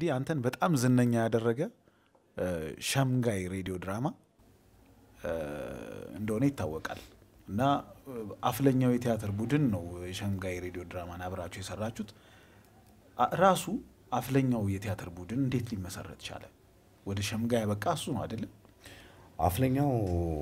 እንግዲህ አንተን በጣም ዝነኛ ያደረገ እ፣ ሸምጋይ ሬዲዮ ድራማ እ፣ እንደሆነ ይታወቃል እና እ፣ አፍለኛው የቲያትር ቡድን ነው የሸምጋይ ሬዲዮ ድራማን አብራችሁ የሰራችሁት። አ- ራሱ አፍለኛው የቲያትር ቡድን እንዴት ሊመሰረት ቻለ? ወደ ሸምጋይ ያበቃ እሱ ነው አይደለም? አፍለኛው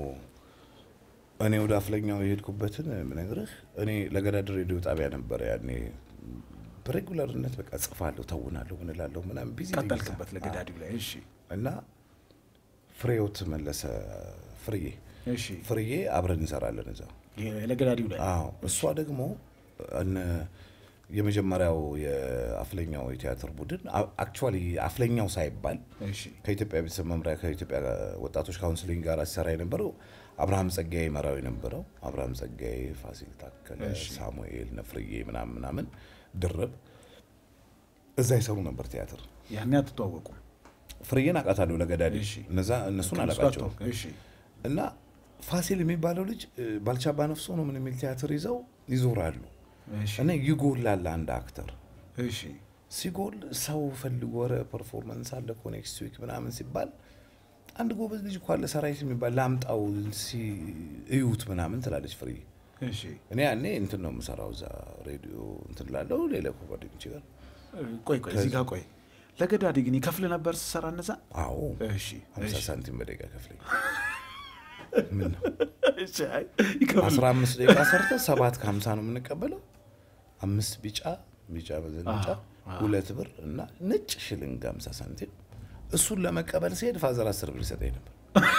እኔ ወደ አፍለኛው የሄድኩበትን ምነግርህ እኔ ለገዳድር ሬዲዮ ጣቢያ ነበረ ያኔ በሬጉላርነት በቃ ጽፋለሁ፣ ተውናለሁ፣ ምንላለሁ ምናምን ቢዚ ነኝ ቀጠልክበት እዛ። ለገዳዲው ላይ። እሺ እና ፍሬዎት መለሰ ፍርዬ እሺ፣ ፍርዬ አብረን እንሰራለን እዛ የ- ለገዳዲው ላይ አዎ እሷ ደግሞ እነ የመጀመሪያው የአፍለኛው የቲያትር ቡድን አክቹዋሊ አፍለኛው ሳይባል እሺ፣ ከኢትዮጵያ ቤተሰብ መምሪያ ከኢትዮጵያ ወጣቶች ካውንስሊንግ ጋር ሲሰራ የነበረው አብርሃም ጸጋዬ መራው የነበረው አብርሃም ጸጋዬ፣ ፋሲል ታከለ፣ እሺ። ሳሙኤል ነፍርዬ ምናምን ምናምን ድርብ እዛ ይሰሩ ነበር ቲያትር። ያኔ አትተዋወቁም? ፍርዬን አውቃታለሁ ለገዳዲ እሺ። እነዛ እነሱን ከእነሱ ጋር አላውቃቸውም። ተዋወቅ። እሺ፣ እና ፋሲል የሚባለው ልጅ እ፣ ባልቻባ ነፍሶ ነው ምን የሚል ቲያትር ይዘው ይዞራሉ እሺ፣ እና ይጎላል አንድ አክተር እሺ፣ ሲጎል ሰው ፈልጎ ኧረ ፐርፎርማንስ አለ እኮ ኔክስት ዊክ ምናምን ሲባል አንድ ጎበዝ ልጅ እኮ አለ ሰራዊት የሚባል ላምጣው ሲ እዩት ምናምን ትላለች ፍሬ። እሺ። እኔ ያኔ እንትን ነው የምሰራው እዛ ሬዲዮ እንትን ላለው ሌላ እኮ ጓደኞቼ ጋር ቆይ ቆይ፣ እዚህ ጋር ቆይ። ለገዳዲ ግን ይከፍል ነበር ስትሰራ እነዛ? አዎ እሺ፣ ሀምሳ እሺ፣ ሳንቲም በደቂቃ ከፍለኝ ምን ነው እሺ፣ አይ፣ ይከፍል አስራ አምስት ደቂቃ ሰርተ ሰባት ከሀምሳ ነው የምንቀበለው። አምስት ቢጫ ቢጫ መዘንጫ አዎ። ሁለት ብር እና ነጭ ሽልንግ ሀምሳ ሳንቲም። እሱን ለመቀበል ሲሄድ ፋዘር አስር ብር ይሰጠኝ ነበር።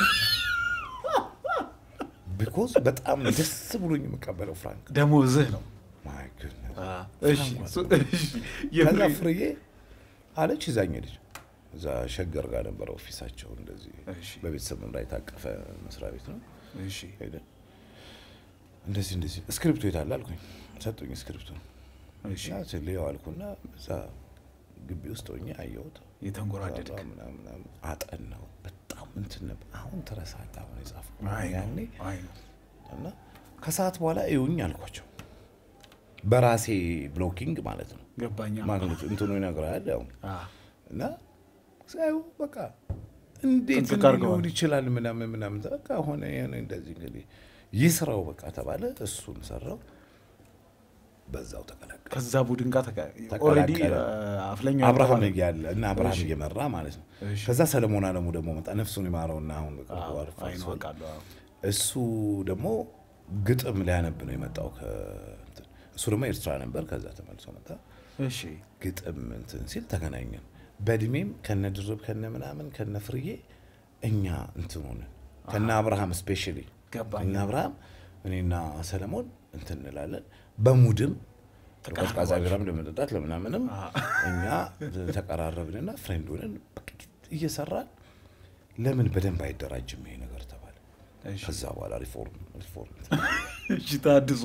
ቢኮዝ በጣም ደስ ብሎኝ የምቀበለው ፍራንክ ደሞዝህ ነው። ማይ ጉድነስ። እሺ፣ እሱ- እሺ፣ ከዛ የፍሬ- ፍርዬ አለች ይዛኝ ሄደች። እዛ ሸገር ጋር ነበረ ኦፊሳቸው። እንደዚህ እሺ። በቤተሰብ መምሪያ የታቀፈ መስሪያ ቤት ነው። እሺ፣ ሄደን እንደዚህ እንደዚህ እስክሪፕቶ የታለ አልኩኝ። ሰጡኝ እስክሪፕቶ እሺ፣ እና ስልየው አልኩና እዛ ግቢ ውስጥ ሆኜ አየሁት። የተንጎራደድክ ሰራ ምናምን ምናምን አጠናው። በጣም እንትን ነበር። አሁን ትረሳለህ አሁን የጻፍኩት አይ ነው፣ ያኔ አይ ነው። እና ከሰዓት በኋላ እዩኝ አልኳቸው። በራሴ ብሎኪንግ ማለት ነው ገባኛ። ማግኘት እንትኑ ይነግራል ያው አ፣ እና ሳዩ በቃ እንዴት ጥንቅቅ እንዲህ አድርገዋል። ሊሆን ይችላል ምናምን ምናምን በቃ ሆነ የሆነ እንደዚህ እንግዲህ ይስራው በቃ ተባለ። እሱን ሰራው በዛው ተቀላቀለ። ከዛ ቡድን ጋር ተቀላቀለ። ኦልሬዲ አፍለኛው አብርሃም ያልተባለ- እያለ እና አብርሃም እሺ። እየመራ ማለት ነው። እሺ። ከዛ ሰለሞን አለሙ ደግሞ መጣ። ነፍሱን ይማረውና አሁን በቅርቡ አዎ፣ አርፏል። አይ ነው፣ አውቃለሁ። አዎ። እሱ ደግሞ ግጥም ሊያነብ ነው የመጣው። ከእንትን እሱ ደግሞ ኤርትራ ነበር። ከዛ ተመልሶ መጣ። እሺ፣ ግጥም እንትን ሲል ተገናኘን። በእድሜም ከነ ድርብ ከነ ምናምን ከነ ፍርዬ እኛ እንትን ሆነ ከነ አብርሃም ስፔሻሊ ገባኝ። እነ አብርሃም እኔና ሰለሞን እንትን እንላለን። በሙድም ቀዝቃዛ ቢራም ለመጠጣት ለምናምንም እኛ ተቀራረብንና ፍሬንድ ሆነን በቃ እየሰራን ለምን በደንብ አይደራጅም ይሄ ነገር ተባለ። እሺ፣ ከዛ በኋላ ሪፎርም ሪፎርም እሺ፣ ታድሶ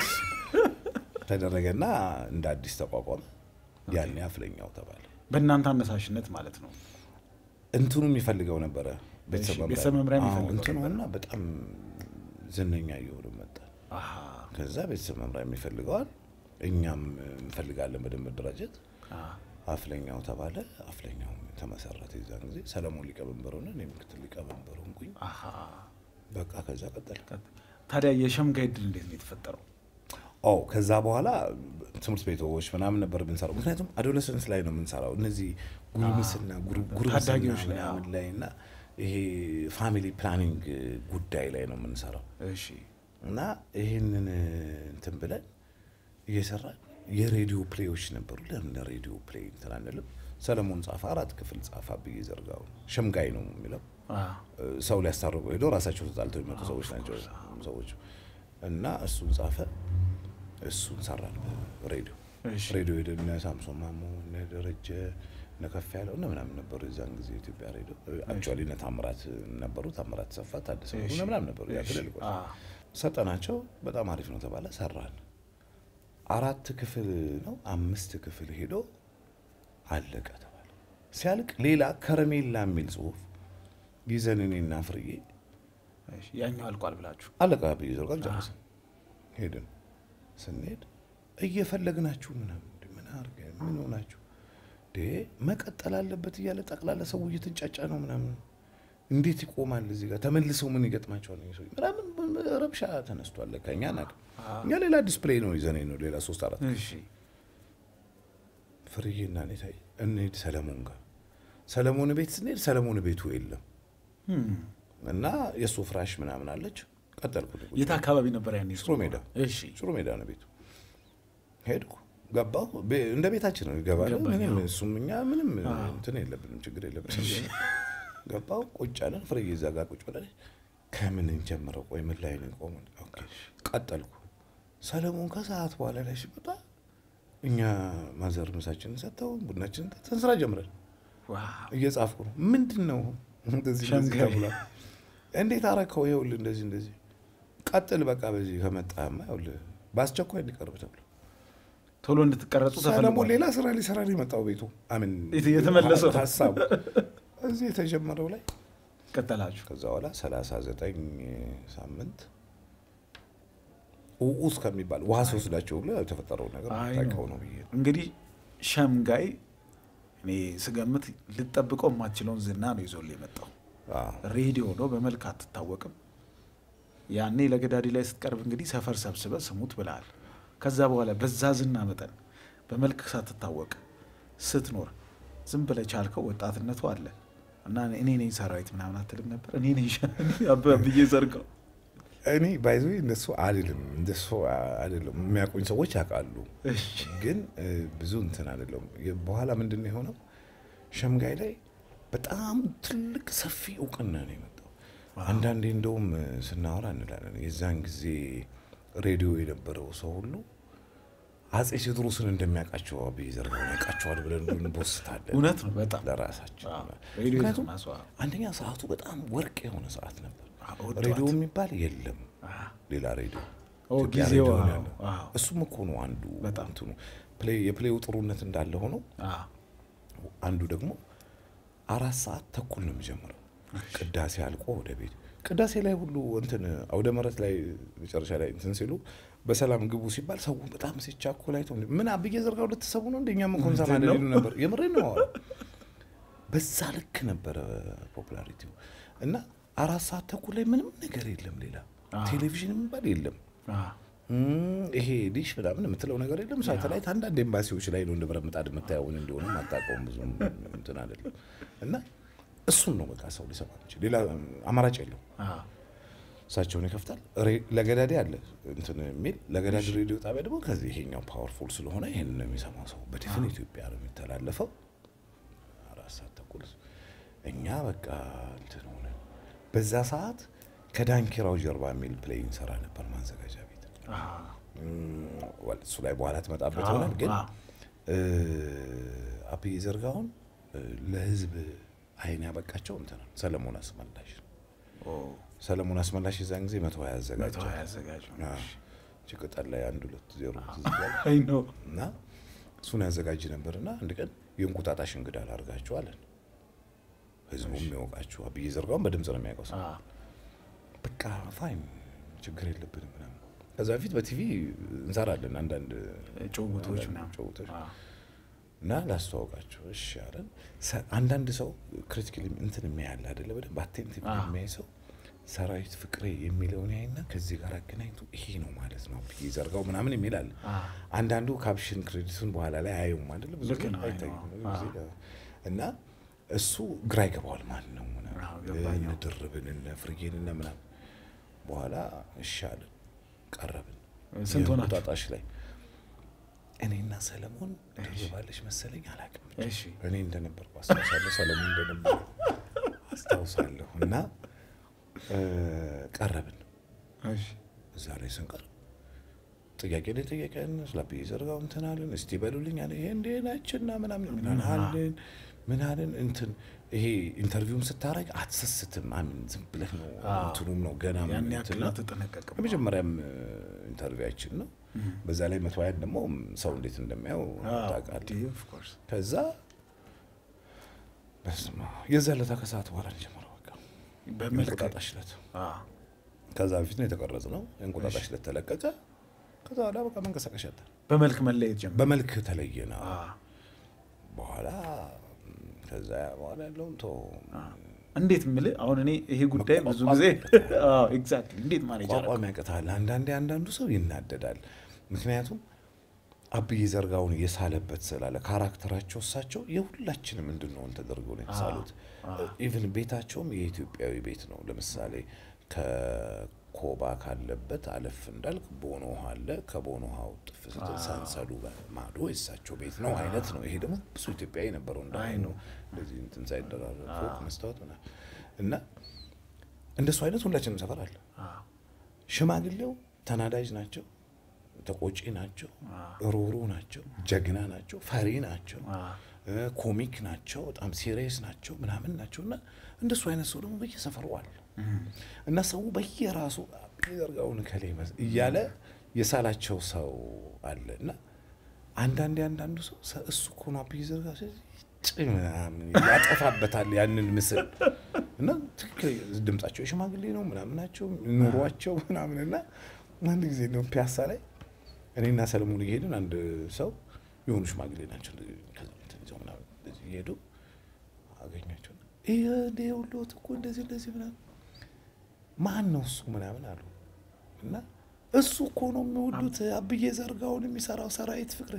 ተደረገና እንደ አዲስ ተቋቋመ። ያኔ አፍለኛው ተባለ። በእናንተ አነሳሽነት ማለት ነው። እንትኑ የሚፈልገው ነበረ ቤተሰብ እሺ፣ መምሪያ ቤተሰብ መምሪያ አዎ፣ የሚፈልገው እንትኑ ነበረ። እና በጣም ዝነኛ እየሆነ መጣ። አሃ፣ ከዛ ቤተሰብ መምሪያ የሚፈልገዋል፣ እኛም እንፈልጋለን በደንብ መደራጀት። አ፣ አፍለኛው ተባለ። አፍለኛው ተመሰረተ። የዛን ጊዜ ሰለሞን ሊቀመንበር ሆነ፣ እኔ ምክትል ሊቀመንበር ሆንኩኝ። አሃ። በቃ ከዛ ቀጠለ። ታዲያ የሸምጋይ ድል እንዴት ነው የተፈጠረው? ኦ ከዛ በኋላ ትምህርት ቤቶች ምናምን ነበር የምንሰራው። ምክንያቱም አዶለሰንስ ላይ ነው የምንሰራው እነዚህ ጉርምስና ጉር- ጉርምስና ታዳጊዎች ላይ፣ ምናምን ላይ እና ይሄ ፋሚሊ ፕላኒንግ ጉዳይ ላይ ነው የምንሰራው እሺ፣ እና ይህንን እንትን ብለን እየሰራን የሬዲዮ ፕሌዎች ነበሩ። ለምን ሬዲዮ ፕሌይ እንትን አንልም? ሰለሞን ጻፈ፣ አራት ክፍል ጻፈ። አብዬ ዘርጋው ሸምጋይ ነው የሚለው አ፣ ሰው ሊያስታርቁ ሄደው ራሳቸው ተጣልተው የሚመጡ ሰዎች ናቸው ሰዎች እና እሱን ጻፈ። እሱን ሰራን ሬዲዮ እሺ፣ ሬዲዮ ሄደን እነ ሳምሶን ማሞ እነ ደረጀ እነ ከፍ ያለው እነ ምናምን ነበሩ የዛን ጊዜ ኢትዮጵያ ሬዲዮ አክቹዋሊ እነ ታምራት ነበሩ ታምራት ሰፋ ታደሰ እሺ፣ እነ ምናምን ነበሩ ያ እሺ፣ ትልልቆች አ፣ ሰጠናቸው በጣም አሪፍ ነው ተባለ ሰራን አራት ክፍል ነው አምስት ክፍል ሄዶ አለቀ ተባለ ሲያልቅ ሌላ ከረሜላ የሚል ጽሁፍ ይዘን እኔና ፍርዬ እሺ፣ ያኛው አልቋል ብላችሁ አለቃ ብዬ ዘርጋን ጨረስን ሄድን ስንሄድ እየፈለግናችሁ ምናምን እንደ ምን አድርገን ምን ሆናችሁ እንደ መቀጠል አለበት እያለ ጠቅላላ ሰው እየተንጫጫ ነው ምናምን እንዴት ይቆማል? እዚህ ጋር ተመልሰው ምን ይገጥማቸዋል? ሰው ምናምን ረብሻ ተነስቷል። ከኛ ናቅ እኛ ሌላ ዲስፕሌይ ነው ይዘን ነው ሌላ ሶስት አራት እሺ ፍርዬና እኔ ታይ እንሂድ ሰለሞን ጋር ሰለሞን ቤት ስንሄድ ሰለሞን ቤቱ የለም እና የእሱ ፍራሽ ምናምን አለች። ቀጠልኩ የት አካባቢ ነበር ያኔ? ሽሮ ሜዳ እሺ ሽሮ ሜዳ ነው ቤቱ። ሄድኩ ገባሁ። ቤ- እንደ ቤታችን ነው ይገባል። ገባኝ፣ ምንም አዎ። እሱም እኛ ምንም እንትን የለብንም ችግር የለብንም። ገባሁ ቁጭ አለን። ፍርዬ እዛ ጋር ቁጭ ብላለች። ከምን እንጀምረው? ቆይ ምን ላይ ነው ቆመ? ቀጠልኩ። ሰለሞን ከሰዓት በኋላ ላይ ሲመጣ እኛ ማዘር ምሳችንን ሰጥተው ቡናችንን ጠጥተን ስራ ጀምረን ዋው እየጻፍኩ ነው። ምንድን ነው እንደዚህ እንደዚህ ሸምጋይ። ተብሏል። እንዴት አረከው? ይኸውልህ እንደዚህ እንደዚህ ቀጥል፣ በቃ በዚህ ከመጣማ ይኸውልህ በአስቸኳይ እንዲቀርብ ተብሎ ቶሎ እንድትቀረጹ ሰለሞን ተፈልጓል። ሌላ ስራ ሊሰራ ነው የመጣው ቤቱ አምን የት- የተመለሰው? ሀሳቡ እዚህ የተጀመረው ላይ ቀጠላችሁ። ከዛ በኋላ ሰላሳ ዘጠኝ ሳምንት ውኡስ ከሚባል ውሃ ሲወስዳቸው ብሎ የተፈጠረው ነገር አይ ታውቀው ነው። ነው ብዬ ነው። እንግዲህ ሸምጋይ እኔ ስገምት ልጠብቀው የማትችለውን ዝና ነው ይዞል የመጣው። አዎ። ሬዲዮ ነው፣ በመልክ አትታወቅም። ያኔ ለገዳዲ ላይ ስትቀርብ እንግዲህ ሰፈር ሰብስበ ስሙት ብለሃል። ከዛ በኋላ በዛ ዝና መጠን በመልክ ሳትታወቅ ስትኖር ዝም ብለህ ቻልከው። ወጣትነቱ አለ እና እኔ ነኝ ሰራዊት ምናምን አትልም ነበር? እኔ ነኝ ብዬ ዘርቀው እኔ ባይዞ እንደሱ አይደለም እንደሱ አይደለም። የሚያውቁኝ ሰዎች ያውቃሉ፣ ግን እ, ብዙ እንትን አይደለም። በኋላ ምንድን ነው የሆነው? ሸምጋይ ላይ በጣም ትልቅ ሰፊ እውቅና ነው የመጣው። አንዳንዴ እንደውም እ, ስናወራ እንላለን የዛን ጊዜ ሬዲዮ የነበረው ሰው ሁሉ አጼ ቴዎድሮስን እንደሚያውቃቸው አብይ ዘርጋውን ያውቃቸዋል ብለን እንቦስታለን። እውነት ነው በጣም ለራሳችን አዎ፣ ሬዲዮ ምክንያቱም የሰማ ሰው፣ አዎ። አንደኛ ሰዓቱ በጣም ወርቅ የሆነ ሰዓት ነበር። አዎ፣ ወጣት። ሬዲዮ የሚባል የለም አዎ። ሌላ ሬዲዮ ኦ፣ ኢትዮጵያ ጊዜው ሬዲዮ ነው አዎ፣ ያለው። አዎ። እሱም እኮ ነው አንዱ በጣም። እንትኑ ፕሌይ የፕሌዩ ጥሩነት እንዳለ ሆኖ አዎ። አንዱ ደግሞ አራት ሰዓት ተኩል ነው የሚጀምረው። ቅዳሴ አልቆ ወደ ቤት ቅዳሴ ላይ ሁሉ እንትን አውደ ምሕረት ላይ መጨረሻ ላይ እንትን ሲሉ በሰላም ግቡ ሲባል ሰው በጣም ሲቻኮል አይተው ምን አብዬ ዘርጋው ልትሰቡ ነው እንደኛም እኮ እንሰማለን ነው? ይሉ ነበር። የምሬን ነው የማወራው። በዛ ልክ ነበረ ፖፑላሪቲው እና አራት ሰዓት ተኩል ላይ ምንም ነገር የለም ሌላ አዎ። ቴሌቪዥን የሚባል የለም። አዎ። እም፣ ይሄ ዲሽ ምናምን የምትለው ነገር የለም። ሳተላይት አንዳንድ ኤምባሲዎች ላይ ነው እንደ ብረት ምጣድ የምታየውን እንደሆነ አታውቀውም። ብዙ እንትን አይደለም እና እሱን ነው በቃ ሰው ሊሰማ የሚችል ሌላ አማራጭ የለው። አዎ። እሳቸውን ይከፍታል። ሬ- ለገዳዲ አለ እንትን የሚል ለገዳዲ ሬዲዮ ጣቢያ ደግሞ ከዚህ ይሄኛው ፓወርፉል ስለሆነ ይሄን ነው የሚሰማው ሰው። በዲፍን ኢትዮጵያ ነው የሚተላለፈው አራት ሰዓት ተኩል እኛ በቃ እንትን ሆነ። በዛ ሰዓት ከዳንኪራው ጀርባ የሚል ፕሌይ እንሰራ ነበር ማዘጋጃ ቤት አዎ። እም፣ ወል- እሱ ላይ በኋላ ትመጣበት አዎ፣ ይሆናል። ግን አዎ። እ፣ አብይ ዘርጋውን እ፣ ለህዝብ አይን ያበቃቸው እንትን ነው ሰለሞን አስመላሽ ነው። ኦ፣ ሰለሞን አስመላሽ የዛን ጊዜ መቶ ሀያ መቶ አዘጋጀ ሀያ አዘጋጅ ነው። አዎ። እቺ ቅጠል ላይ አንድ ሁለት ዜሮ ትዝ ይላል። አይ ነው እና እሱን ያዘጋጅ ነበር እና አንድ ቀን የእንቁጣጣሽ እንግዳ ላርጋችሁ አለን። ህዝቡም የሚያውቃችሁ አብይ ዘርጋውን በድምፅ ነው የሚያውቀው ሰው። አዎ። በቃ ፋይን ችግር የለብንም ምናምን። ከዛ በፊት በቲቪ እንሰራለን አንዳንድ ጭውውቶች አንዳንድ ምናምን ጭውውቶች አዎ። እና ላስተዋውቃቸው እሺ አለን። ሰ- አንዳንድ ሰው ክሪቲካሊ እንትን የሚያያል አይደለ በደንብ አቴንቲቭ አዎ። የሚያይ ሰው ሰራዊት ፍቅሬ የሚለውን ያይና ከዚህ ጋር አገናኝቶ ይሄ ነው ማለት ነው ብዬ ዘርጋው ምናምን የሚላል አዎ። አንዳንዱ ካፕሽን ክሬዲቱን በኋላ ላይ አየውም አይደለ ብዙ ልክ ጊዜ ነው፣ አይ አይታይም ነው። ብዙ ጊዜ። እና እሱ ግራ ይገባዋል ማን ነው ምናምን። አዎ፣ ገባኝ። እነ ድርብን እነ ፍርጌን እነ ምናምን በኋላ እሺ አለን ቀረብን ስንት ሆናችሁ? የእንቁጣጣሽ ላይ እኔና ሰለሞን ድርባለች መሰለኝ አላውቅም ብቻ እሺ። እኔ እንደነበርኩ አስታውሳለሁ ሰለሞን እንደነበረ አስታውሳለሁ እና እ፣ ቀረብን እሺ። እዛ ላይ ስንቀር ጥያቄ ላይ ጠየቀን ስለ አብይ ዘርጋው እንትን አለን እስቲ በሉልኝ አለ ይሄ እንዴ ናችና ምናምን ምን አለን ምን አለን እንትን ይሄ ኢንተርቪውም ስታረግ አትሰስትም አምን ዝም ብለህ ነው አዎ። እንትኑም ነው ገና ያን ምን ያክል እንትን ነው። አትጠነቀቅም። የመጀመሪያም ኢንተርቪዋችን ነው በዛ ላይ መቶ ሀያን ደግሞ ሰው እንዴት እንደሚያው አዎ፣ ታውቃለህ እንዲህ of course። ከዛ በስመ አብ የዛ ለታ ከሰዓት በኋላ ነው የጀመረው በቃ በመልክ የእንቁጣጣሽ ዕለት አዎ። ከዛ በፊት ነው የተቀረጽ ነው የእንቁጣጣሽ ዕለት ተለቀቀ ከዛ በኋላ በቃ መንቀሳቀሻ አጣን። በመልክ መለየት ጀመረ። በመልክ ተለየና አዎ። በኋላ ከዛ በኋላ ያለውን ቶ እንዴት የምልህ አሁን እኔ ይሄ ጉዳይ ብዙ ጊዜ ኤግዛክትሊ እንዴት ማኔጅ ቋቋም ያቅታል። አንዳንዴ አንዳንዱ ሰው ይናደዳል። ምክንያቱም አብይ ዘርጋውን የሳለበት ስላለ ካራክተራቸው እሳቸው የሁላችንም እንድንሆን ተደርገው ነው የተሳሉት። ኢቭን ቤታቸውም የኢትዮጵያዊ ቤት ነው። ለምሳሌ ከኮባ ካለበት አለፍ እንዳልክ ቦኖ ውሃ አለ። ከቦኖ ውሃው ጥፍ ስትል ሳንሰዱ ማዶ የእሳቸው ቤት ነው አይነት ነው። ይሄ ደግሞ ብዙ ኢትዮጵያዊ ነበረው እንደ ነው እንደዚህ እንትን ሳይደራረብ ፎቅ መስታወት ምናምን እና እንደሱ አይነት ሁላችንም ሰፈር አለ። ሽማግሌው ተናዳጅ ናቸው፣ ተቆጪ ናቸው፣ ሮሮ ናቸው፣ ጀግና ናቸው፣ ፈሪ ናቸው፣ ኮሚክ ናቸው፣ በጣም ሲሪየስ ናቸው ምናምን ናቸው እና እንደሱ አይነት ሰው ደግሞ በየሰፈሩ አለ እና ሰው በየራሱ ዘርጋውን ከሌ እያለ የሳላቸው ሰው አለ እና አንዳንዴ አንዳንዱ ሰው እሱ እኮ ነው አብይ ዘርጋ ምናምን ያጠፋበታል ያንን ምስል እና ትክክል ድምጻቸው የሽማግሌ ነው ምናምን ናቸው ኑሯቸው ምናምን እና አንድ ጊዜ ነው ፒያሳ ላይ እኔና ሰለሞን እየሄድን አንድ ሰው የሆኑ ሽማግሌ ናቸው እየሄዱ አገኛቸው ይሄ ሁሎት እኮ እንደዚህ እንደዚህ ምናምን ማን ነው እሱ ምናምን አሉ እና እሱ እኮ ነው የሚወዱት አብዬ ዘርጋውን የሚሰራው ሰራዊት ፍቅር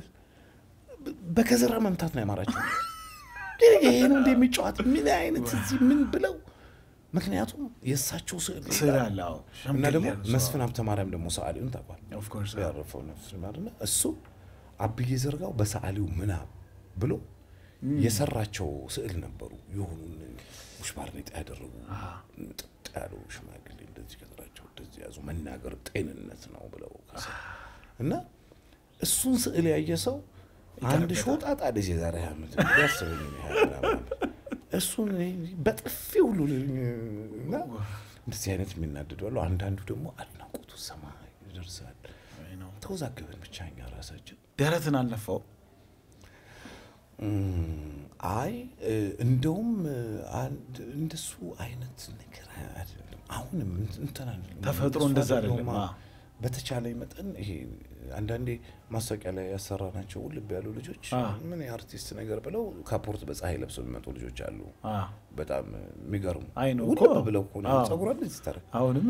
በከዘራ መምታት ነው ያማራቸው። ይሄ ነው እንደ የሚጫወት ምን አይነት እዚህ ምን ብለው ምክንያቱም የእሳቸው ስዕል ስዕል አለ እና ደግሞ መስፍን ሀብተ ማርያም ደግሞ ሰዓሊውን ታውቋል። ያረፈው ነፍስ ማርና እሱ አብዬ ዘርጋው በሰዓሊው ምናብ ብሎ የሰራቸው ስዕል ነበሩ። የሆኑ ውሽ ባርኔጣ ያደረጉ ጥጥ ያሉ ሽማግሌ እንደዚህ ከዘራቸው እንደዚህ ያዙ መናገር ጤንነት ነው ብለው እና እሱን ስዕል ያየ ሰው አንድ ሾጣጣ ልጅ የዛሬ ዓመት ያስበኝ እሱን በጥፊ ሁሉ እና እንደዚህ አይነት የሚናደዱ አሉ። አንዳንዱ ደግሞ አድናቆቱ ሰማይ ይደርሳል። ተወዛገበን ብቻ እኛ ራሳችን ደረትን አልነፋው። አይ እንደውም እንደሱ አይነት ነገር አይደለም። አሁንም እንትን ተፈጥሮ እንደዛ አይደለም። በተቻለ መጠን ይሄ አንዳንዴ ማስታወቂያ ላይ ያሰራናቸው ውልብ ያሉ ልጆች ምን የአርቲስት ነገር ብለው ካፖርት በፀሐይ ለብሰው የሚመጡ ልጆች አሉ። በጣም የሚገርሙ ውልብ ብለው እኮ ጸጉሯ እንደዚህ ታረ አሁንም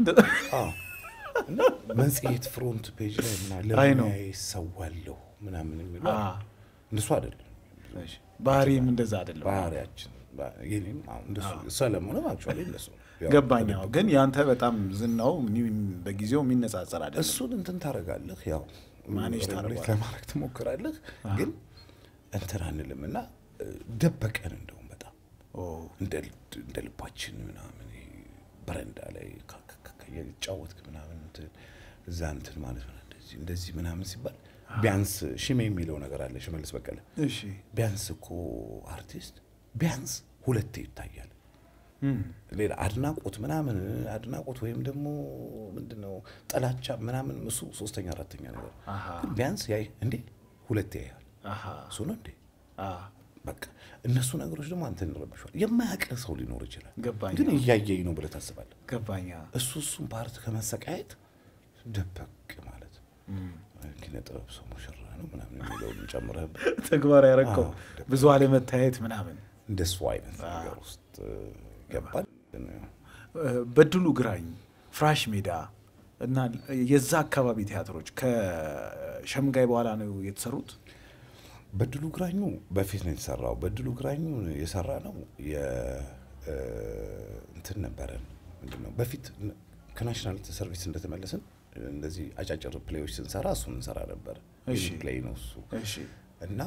መጽሔት ፍሮንት ፔጅ ላይ ምናምን ለሙያዬ ሰዋለሁ ምናምን የሚሉ እንደሱ አይደለም። ባህሪም እንደዛ አይደለም። ባህሪያችን ሰለሞንም አክቹዋሊ እንደሱ ገባኝ። ግን ያንተ በጣም ዝናው በጊዜው የሚነጻጸር አይደለም። እሱን እንትን ታደርጋለህ፣ ያው ማኔጅ ሬጉሌት ለማድረግ ትሞክራለህ፣ ግን እንትን አንልም እና ደበቀን። እንደውም በጣም እንደ ልባችን ምናምን በረንዳ ላይ የተጫወትክ ምናምን እዛ እንትን ማለት ነው እንደዚህ ምናምን ሲባል ቢያንስ ሽሜ የሚለው ነገር አለ። ሽመልስ በቀለ ቢያንስ እኮ አርቲስት ቢያንስ ሁለቴ ይታያል። ሌላ አድናቆት ምናምን አድናቆት ወይም ደግሞ ምንድነው ጥላቻ ምናምን እሱ ሶስተኛ አራተኛ ነገር ግን ቢያንስ ያይ እንዴ ሁለቴ ያያል። እሱ ነው እንዴ በቃ እነሱ ነገሮች ደግሞ አንተን ይረብሻል። የማያውቅ ሰው ሊኖር ይችላል፣ ግን እያየኝ ነው ብለህ ታስባለህ። ገባኛ እሱ እሱን ፓርት ከመሰቃየት ደበቅ ማለት ኪነ ጥበብ ሰው ሙሽራ ነው ምናምን የሚለውን ጨምረህበት ተግባር ያረከው ብዙ አለመታየት ምናምን እንደሱ አይነት ነገር ውስጥ ገባል። በድሉ ግራኝ፣ ፍራሽ ሜዳ እና የዛ አካባቢ ቲያትሮች ከሸምጋይ በኋላ ነው የተሰሩት። በድሉ ግራኙ በፊት ነው የተሰራው። በድሉ ግራኙ የሰራ ነው እንትን ነበረ ምንድን ነው በፊት ከናሽናል ሰርቪስ እንደተመለስን እንደዚህ አጫጭር ፕሌዮች ስንሰራ እሱን እንሰራ ነበር። ፕሌይ ነው እሱ እና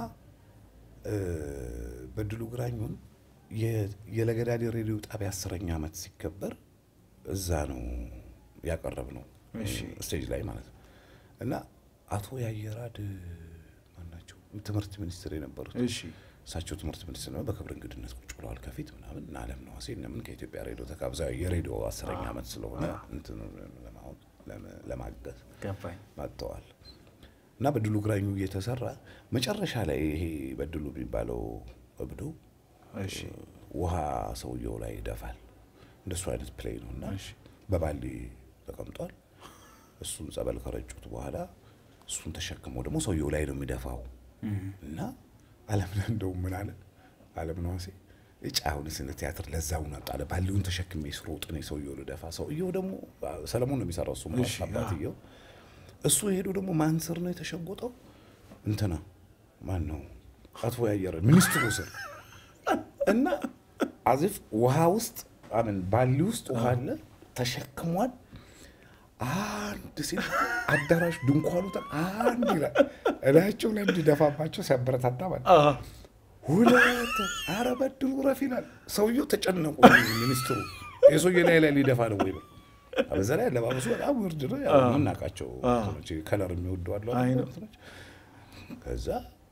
በድሉ ግራኙን የለገዳዲ ሬዲዮ ጣቢያ አስረኛ ዓመት ሲከበር እዛ ነው ያቀረብ ነው ስቴጅ ላይ ማለት ነው። እና አቶ ያየራድ ማናቸው ትምህርት ሚኒስትር የነበሩት እሳቸው ትምህርት ሚኒስትር ነው። በክብር እንግድነት ቁጭ ብለዋል ከፊት ምናምን እና አለም ነዋሴ እነምን ከኢትዮጵያ ሬዲዮ ተጋብዛ የሬዲዮ አስረኛ ዓመት ስለሆነ እንትን ለማወቅ ለማገዝ መጥተዋል። እና በድሉ ግራኙ እየተሰራ መጨረሻ ላይ ይሄ በድሉ የሚባለው እብዶ ውሃ ሰውየው ላይ ይደፋል። እንደሱ አይነት ፕሌይ ነው እና በባሊ ተቀምጧል። እሱን ጸበል ከረጩት በኋላ እሱን ተሸክመው ደግሞ ሰውየው ላይ ነው የሚደፋው እና አለምነህ እንደውም ምን አለ አለምነህ ዋሴ እጭ አሁን ስነ ቲያትር ለዛውን አጣለ ባሊውን ተሸክሜ ስሮጥ እኔ ሰውየው ልደፋ ሰውየው ደግሞ ሰለሞን ነው የሚሰራው እሱ ማለት እሺ፣ አባትየው እሱ ሄዶ ደግሞ ማን ስር ነው የተሸጎጠው እንትና ማን ነው አቶ ያየረ ሚኒስትሩ ስር እና አዚፍ ውሃ ውስጥ አምን ባሊ ውስጥ ውሃ አለ ተሸክሟል አንድ ሲል አዳራሽ ድንኳኑ ተ- አንድ ይላል እላቸው ላይ እንዲደፋባቸው ሲያበረታታ ማለት አሃ፣ ሁለት ኧረ በድሉ ረፍ ይላል ሰውየው ተጨነቁ ሚኒስትሩ የሰውየ ላይ ላይ ሊደፋ ነው ወይ ነው በዛ ላይ አለባበሱ በጣም ውርድ ነው ያው የምናውቃቸው እንትኖች ከለር የሚወዱ አሉ አይ አይደል ነው። እንትኖች። ከዛ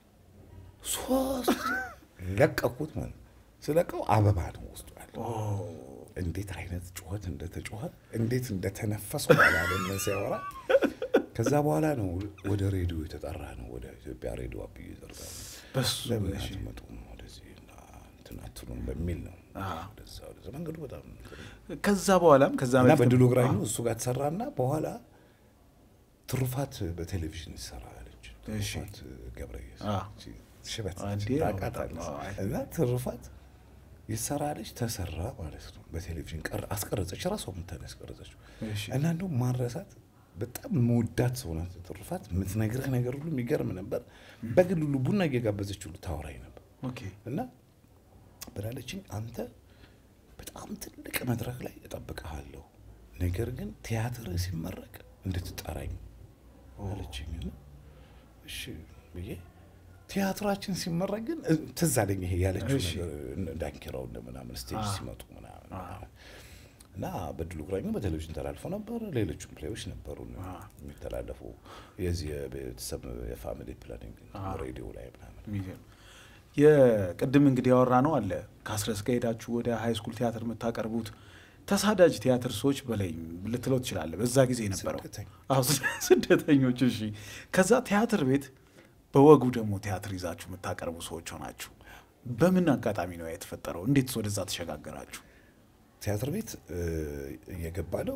ሶስት ለቀኩት ማለት ነው። ስለቀው አበባ ነው ውስጡ ያለ እንዴት አይነት ጩኸት እንደተጮኸ እንዴት እንደተነፈስኩ አላለም ሲያወራ ከዛ በኋላ ነው ወደ ሬዲዮ የተጠራ ነው ወደ ኢትዮጵያ ሬዲዮ አብዩ ዘርጋ በሱ ለምን እሺ። አትመጡም ወደዚህ እና እንትን አትሉም በሚል ነው አዎ። ወደዛ ወደዛ መንገዱ በጣም እንትን ነው። ከዛ በኋላም ከዛ እና በፊትም- በድሉ ግራኙ አዎ፣ እሱ ጋር ተሰራና በኋላ ትሩፋት በቴሌቪዥን ይሰራ አለች እሺ። ትሩፋት ገብረየስ አዎ። እቺ ሽበት አንዴ ነች፣ ያው ታውቃታለህ። በጣም፣ አዎ። እና ትሩፋት ይሰራ አለች ተሰራ ማለት ነው በቴሌቪዥን ቀር አስቀረጸች ራሷ ምታን ያስቀረጸችው እሺ። እና እንደውም ማረሳት በጣም መወዳት ሰው ናት ትሩፋት የምትነግርህ ነገር ሁሉ የሚገርም ነበር በግል ሁሉ ቡና እየጋበዘች ሁሉ ታወራኝ ነበር ኦኬ እና ብላለችኝ አንተ በጣም ትልቅ መድረክ ላይ እጠብቅሃለሁ፣ ነገር ግን ቲያትር ሲመረቅ እንድትጠራኝ አለችኝ። እና እሺ ብዬ ቲያትራችን ሲመረቅ ግን እ- ትዝ አለኝ ይሄ ያለችው እሺ። ነገር እነ ዳንኪራው እንደ ምናምን ስቴጅ አዎ። ሲመጡ ምናምን ምናምን። እና በድሉ ግራኙ በቴሌቪዥን ተላልፎ ነበር። ሌሎቹም ፕሌዎች ነበሩ የሚተላለፉ የዚህ የቤተሰብ የፋሚሊ ፕላኒንግ ሬዲዮ ላይ ምናምን የሚገርም የቅድም እንግዲህ ያወራ ነው አለ ከአስረስ ጋር ሄዳችሁ ወደ ሃይ ስኩል ቲያትር የምታቀርቡት ተሳዳጅ ቲያትር ሰዎች በላይ ልትለው ትችላለህ። በዛ ጊዜ የነበረው ስደተኛ። አዎ፣ ስደተኞች። እሺ፣ ከዛ ቲያትር ቤት በወጉ ደግሞ ቲያትር ይዛችሁ የምታቀርቡ ሰዎች ሆናችሁ በምን አጋጣሚ ነው የተፈጠረው? እንዴት ወደዛ ተሸጋገራችሁ? ቲያትር ቤት እየገባ ነው።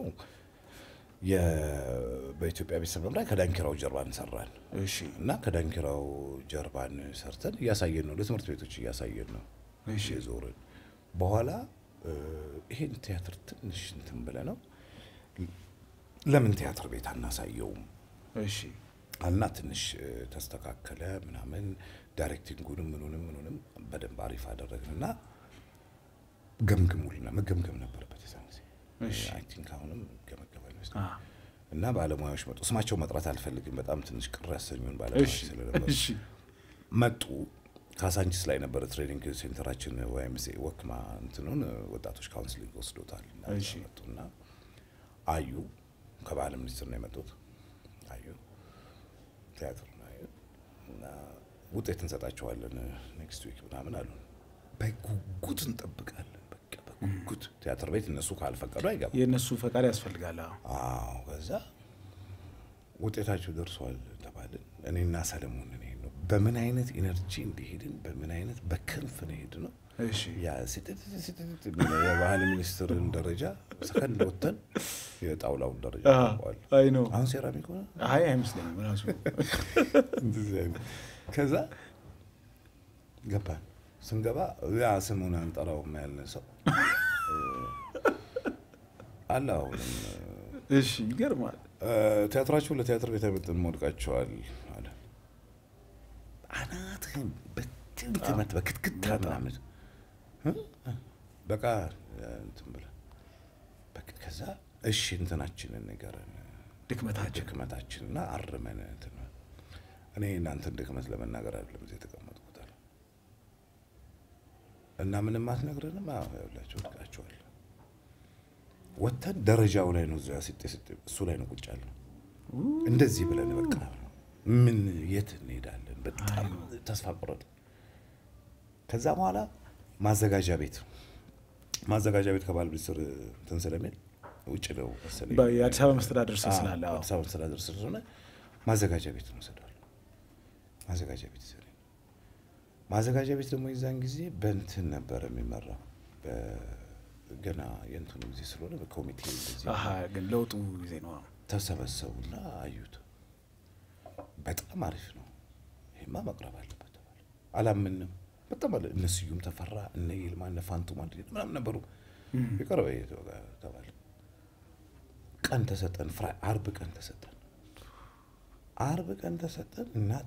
የ- በኢትዮጵያ ቤተሰብ መምሪያ ከዳንኪራው ጀርባን ሰራን እሺ፣ እና ከዳንኪራው ጀርባን ሰርተን እያሳየን ነው፣ ለትምህርት ቤቶች እያሳየን ነው እሺ። የዞርን። በኋላ እ፣ ይሄን ቲያትር ትንሽ እንትን ብለ ነው ለምን ቲያትር ቤት አናሳየውም እሺ፣ አልና ትንሽ እ፣ ተስተካከለ ምናምን ዳይሬክቲንጉንም ምኑንም ምኑንም በደንብ አሪፍ አደረግንና ገምግሙልና መገምገም ነበረበት የዛን ጊዜ እሺ። አይ ቲንክ አሁንም ገመገመ አ፣ ይመስላል እና ባለሙያዎች መጡ ስማቸው መጥራት አልፈልግም በጣም ትንሽ ቅር ያሰኙን ባለሙያዎች እሺ፣ ስለነበሩ እሺ፣ መጡ ካሳንቺስ ላይ ነበረ ትሬኒንግ ሴንተራችን ወይም ወክማ እንትኑን ወጣቶች ካውንስሊንግ ወስዶታል እና እሺ። መጡና አዩ ከባህል ሚኒስትር ነው የመጡት አዩ ቲያትር ነው አዩ እና ውጤት እንሰጣቸዋለን ኔክስት ዊክ ምናምን አሉ በጉጉት እንጠብቃለን በቃ በጉጉት ቲያትር ቤት እነሱ ካልፈቀዱ አይገባም የእነሱ ፈቃድ ያስፈልጋል። አዎ። አዎ ከዛ ውጤታቸው ደርሷል ተባልን። እኔና ሰለሞን እኔ ነው በምን አይነት ኢነርጂ እንደሄድን በምን አይነት በክንፍ ነው ሄድ ነው እሺ፣ ያ ሲጥጥ ሲጥጥ የሚለው የባህል ሚኒስትርን ደረጃ ሰከንድ ወተን የጣውላውን ደረጃ አ፣ ታውቀዋል። አይ ነው። አሁን ሴራሚክ ሆነ አይ አይመስለኝም ራሱ እንደዚህ አይነት። ከዛ ገባን። ስንገባ ያ ስሙን አንጠራውም ያለ ሰው እ፣ አለ አሁንም እሺ፣ ይገርማል። ቲያትራችሁ ለቲያትር ቤት አይመጥንም ወድቃችኋል አለ። አናትህን በትንትመት በክትክታ ምናምን እ? በቃ እንትን ብለህ በቃ ከዛ እሺ እንትናችንን ንገረን ድክመታችን ድክመታችንና አርመን እንትን ነው። እኔ እናንተን ድክመት ለመናገር አይደለም እዚህ የተቀመጥኩት አለ እና ምንም አትነግረንም? አዎ ያላቸው ወድቃችኋል። ወጥተን ደረጃው ላይ ነው እዚያ ሲጤ ሲጤ እሱ ላይ ነው ቁጭ ያልነው። እንደዚህ ብለን በቃ ምን የት እንሄዳለን? በጣም ተስፋ ቆረጥ። ከዛ በኋላ ማዘጋጃ ቤት ማዘጋጃ ቤት ከባህል ሚኒስትር እንትን ስለሚል ውጭ ነው መሰለኝ በ- የአዲስ አበባ መስተዳደር ስር አዎ፣ ስላለ አዎ። አዲስ አበባ መስተዳደር ስር ስለሆነ ማዘጋጃ ቤት እንወስዳለን። ማዘጋጃ ቤት ይዘን ማዘጋጃ ቤት ደግሞ የዛን ጊዜ በእንትን ነበረ የሚመራው በ- ገና የእንትኑ ጊዜ ስለሆነ በኮሚቴ እንደዚህ አሀ፣ ግን ለውጡ ጊዜ ነው። አዎ። ተሰበሰቡና አዩት። በጣም አሪፍ ነው፣ ይሄማ መቅረብ አለበት ተባለ። አላምንም በጣም አለ እነ ስዩም ተፈራ እነ ይልማ እነ ፋንቱ ማንድ ምናምን ነበሩ። የቀረበ ተባለ። ቀን ተሰጠን። ፍራ አርብ ቀን ተሰጠን። አርብ ቀን ተሰጠን። እናቴ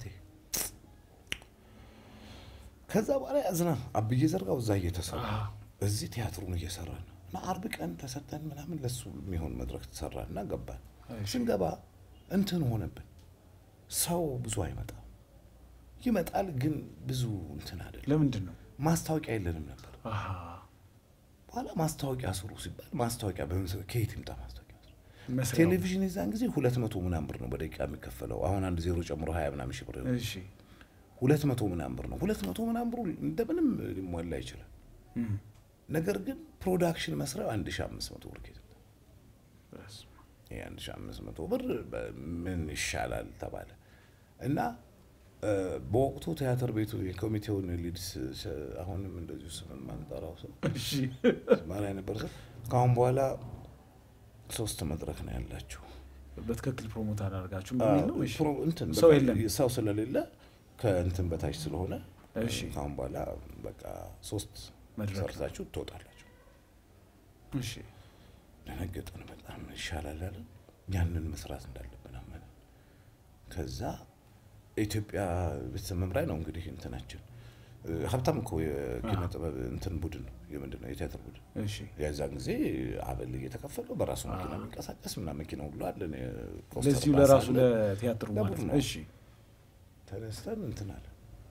ከዛ በኋላ ያዝና አብዬ ዘርጋው እዛ እየተሰራ እዚህ ቲያትሩን እየሰራ ነው እና አርብ ቀን ተሰጠን ምናምን ለሱ የሚሆን መድረክ ተሰራ እና ገባን። ስንገባ እንትን ሆነብን። ሰው ብዙ አይመጣም። ይመጣል ግን ብዙ እንትን አይደለም። ለምንድን ነው? ማስታወቂያ የለንም ነበር። አሃ፣ በኋላ ማስታወቂያ ስሩ ሲባል ማስታወቂያ በምን- ከየት ይምጣ ማስታወቂያ? መስሪያው። ቴሌቪዥን የዛን ጊዜ ሁለት መቶ ምናምን ብር ነው በደቂቃ የሚከፈለው። አሁን አንድ ዜሮ ጨምሮ ሀያ ምናምን ሺህ ብር ነው። እሺ፣ ሁለት መቶ ምናምን ብር ነው። ሁለት መቶ ምናምን ብሩ እንደምንም ሊሟላ ይችላል። እም፣ ነገር ግን ፕሮዳክሽን መስሪያው አንድ ሺህ አምስት መቶ ብር ከየት ይምጣ? በስመ አብ። ይሄ አንድ ሺህ አምስት መቶ ብር ምን ይሻላል ተባለ እና እ፣ በወቅቱ ቲያትር ቤቱ የኮሚቴውን ሊድስ አሁንም እንደዚሁ ስምን ማንጠራው ሰው እሺ፣ ማራ የነበር ሰው ከአሁን በኋላ ሶስት መድረክ ነው ያላችሁ በትክክል ፕሮሞት አላደርጋችሁም በሚል ነው? እሺ፣ ፕሮ- እንትን ሰው በቃ የለም። ሰው ስለሌለ ከእንትን በታች ስለሆነ እሺ። ከአሁን በኋላ በቃ ሶስት መድረክ ነው። ሰርታችሁ ትወጣላችሁ። እሺ፣ ደነገጥን። በጣም ይሻላል አለን። ያንን መስራት እንዳለብን አመነ። ከዛ ኢትዮጵያ ቤተሰብ መምሪያ ነው እንግዲህ እንትናችን እ፣ ሀብታም እኮ የኪነ ጥበብ እንትን ቡድን ነው የምንድን ነው የቲያትር ቡድን እሺ፣ የዛን ጊዜ አበል እየተከፈለው በራሱ መኪና የሚንቀሳቀስ ምናምን መኪና ሁሉ አለን። የፖስተር ለዚሁ ባስ ለራሱ አለ። ለቲያትሩ ማለት ለቡድኑ። ነው። እሺ፣ ተነስተን እንትን አለ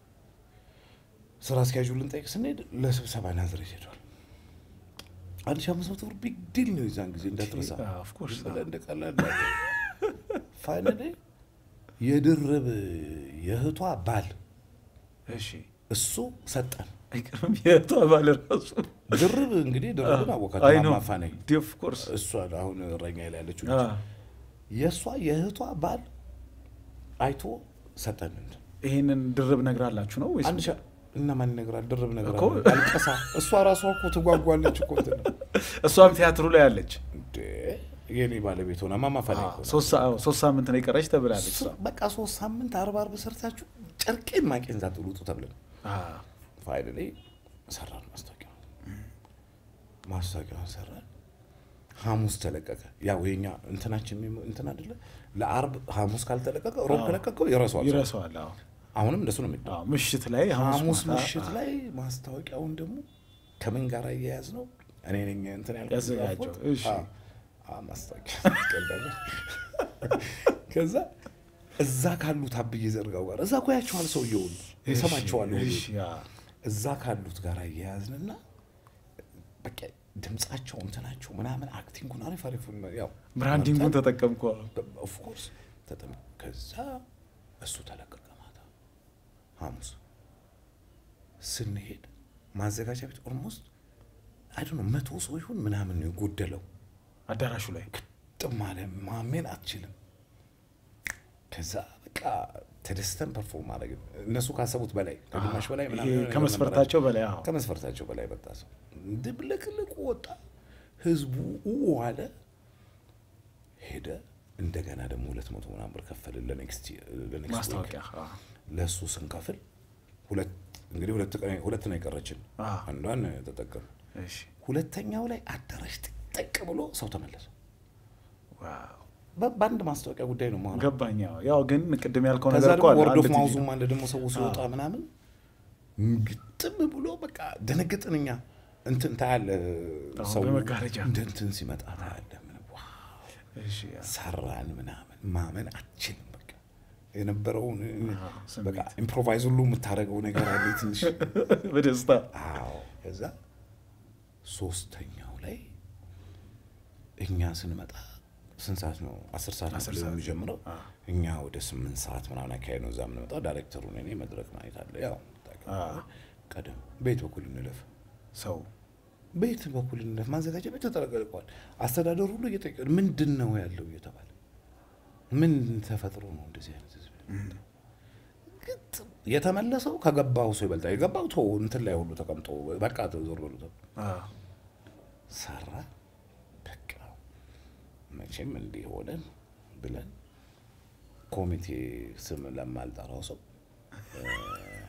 ስራ አስኪያጁ ልንጠይቅ ስንሄድ ለስብሰባ ናዝሬት ሄዷል። አንድ ሺህ አምስት መቶ ብር ቢግ ዲል ነው የዛን ጊዜ እንዳትረሳ። አዎ፣ of course። ዝም ብለህ እንደ ቀላል ፋይናሌ የድርብ የእህቷ ባል እሺ፣ እሱ ሰጠን። አይቀርም የእህቷ ባል ራሱ ድርብ እንግዲህ ድርብን አወቃት አይ ነው ማማፋ ነኝ ኦፍ ኮርስ እሷ አሁን እረኛ ላይ ያለችው ልጅ የእሷ የእህቷ ባል አይቶ ሰጠን። እንትን ይሄንን ድርብ ነግራላችሁ ነው ወይስ አንድ ሺህ እና ማን ይነግራል? ድርብ ነገር እኮ። አልቀሳ እሷ ራሷ እኮ ትጓጓለች እኮ እንትን ነው። እሷም ቲያትሩ ላይ አለች። እንዴ የኔ ባለቤት ሆና ማማፋ ነኝ እኮ ነው። ሶስት ሰ- ሶስት ሳምንት ነው የቀረች ተብላለች። እሷ። በቃ ሶስት ሳምንት አርባ አርብ ሰርታችሁ ጨርቄን ማቄን ዛጥሉጡ ተብለን አዎ፣ ፋይል ላይ ሰራን። ማስታወቂያ ማስታወቂያውን ሰራን። ሐሙስ ተለቀቀ። ያው የኛ እንትናችን የሚሞ- እንትን አይደለ ለአርብ ሐሙስ ካልተለቀቀ ሮብ ከለቀቀው ይረሷል። ይረሳዋል። አዎ፣ አሁንም እንደሱ ነው የሚባለው። አዎ፣ ምሽት ላይ ሐሙስ ሐሙስ ማታ፣ ምሽት ላይ ማስታወቂያውን ደግሞ ከምን ጋር እያያዝ ነው? እኔ ነኝ እንትን ያልኩት ያዘጋጀው። ጻፍኩት። እሺ። አዎ፣ አዎ፣ ማስታወቂያ ቀልዳለሁ። ከዛ እዛ ካሉት አብዬ ዘርጋው ጋር እዛ እኮ ያቸዋል ሰውየውን ይሰማቸዋል። ሁሉ። እሺ፣ አዎ። እዛ ካሉት ጋር እያያዝንና በቃ ድምጻቸው እንትናቸው ምናምን አክቲንጉን አሪፍ አሪፍ ያው ብራንዲንጉን ተጠቀምኩ። ኦፍኮርስ ተጠም ከዛ እሱ ተለቀቀ ማታ ሐሙስ ስንሄድ ማዘጋጃ ቤት ኦልሞስት አይ ነው መቶ ሰው ይሁን ምናምን ነው የጎደለው። አዳራሹ ላይ ጥም አለ ማሜን አትችልም። ከዛ በቃ ተደስተን ፐርፎርም ማድረግ እነሱ ካሰቡት በላይ ከግማሽ በላይ ምናምን ይሄ የሆነ ነገር ከመስፈርታቸው በላይ አዎ። ከመስፈርታቸው በላይ በጣ ሰው ድብልቅልቁ ወጣ። ህዝቡ ኡ አለ ሄደ። እንደገና ደግሞ ሁለት መቶ ምናምን ብር ከፈልን ለኔክስት ለኔክስት ማስታወቂያ አዎ። ለእሱ ስንከፍል ሁለት እንግዲህ ሁለት ቀን- ሁለት ነው የቀረችን። አዎ። አንዷን ተጠቀም። እሺ፣ ሁለተኛው ላይ አዳራሽ ጥቅጥቅ ብሎ ሰው ተመለሰ። ዋው በ- በአንድ ማስታወቂያ ጉዳይ ነው ማለት ገባኝ። አዎ። ያው ግን ቅድም ያልከው ከዛ ነገር እኮ ደግሞ አለ። ወርድ ኦፍ አንድ ቲቪ ማውዙም ነው። አለ ደግሞ ሰው ሲወጣ ምናምን ግጥም ብሎ በቃ ደነገጥን እኛ እንትን ታያለ አሁን ሰው በመጋረጃ። እንደ እንትን ሲመጣ ታያለ ምን ዋው እሺ፣ አዎ። ሰራን ምናምን ማመን አችልም በቃ የነበረውን አዎ፣ ስሜት። በቃ ኢምፕሮቫይዝ ሁሉ የምታደርገው ነገር አለ ትንሽ በደስታ አዎ ከዛ ሶስተኛው ላይ እኛ ስንመጣ ስንት ሰዓት ነው? አስር ሰዓት ነው አስር ፕሌዩ ሰዓት። የሚጀምረው። አዎ። እኛ ወደ ስምንት ሰዓት ምናምን አካባቢ ነው እዛ የምንመጣው። ዳይሬክተሩን እኔ መድረክ ማየት አለ። ያው አዎ። ቀደም ቤት በኩል እንለፍ፣ ሰው ቤት በኩል እንለፍ። ማዘጋጃ ቤት ተጠለቀልቋል። አስተዳደሩ ሁሉ እየጠየቀ ምንድን ነው ያለው እየተባለ ምን ተፈጥሮ ነው እንደዚህ አይነት ህዝብ ግጥም የተመለሰው ከገባው ሰው ይበልጣል። የገባው ተው እንትን ላይ ሁሉ ተቀምጦ በቃ ዞር በሉ ተብሎ አዎ። ሰራ በቃ መቼም እንዲህ ሆነን ብለን ኮሚቴ ስም ለማልጠራው ሰው እ፣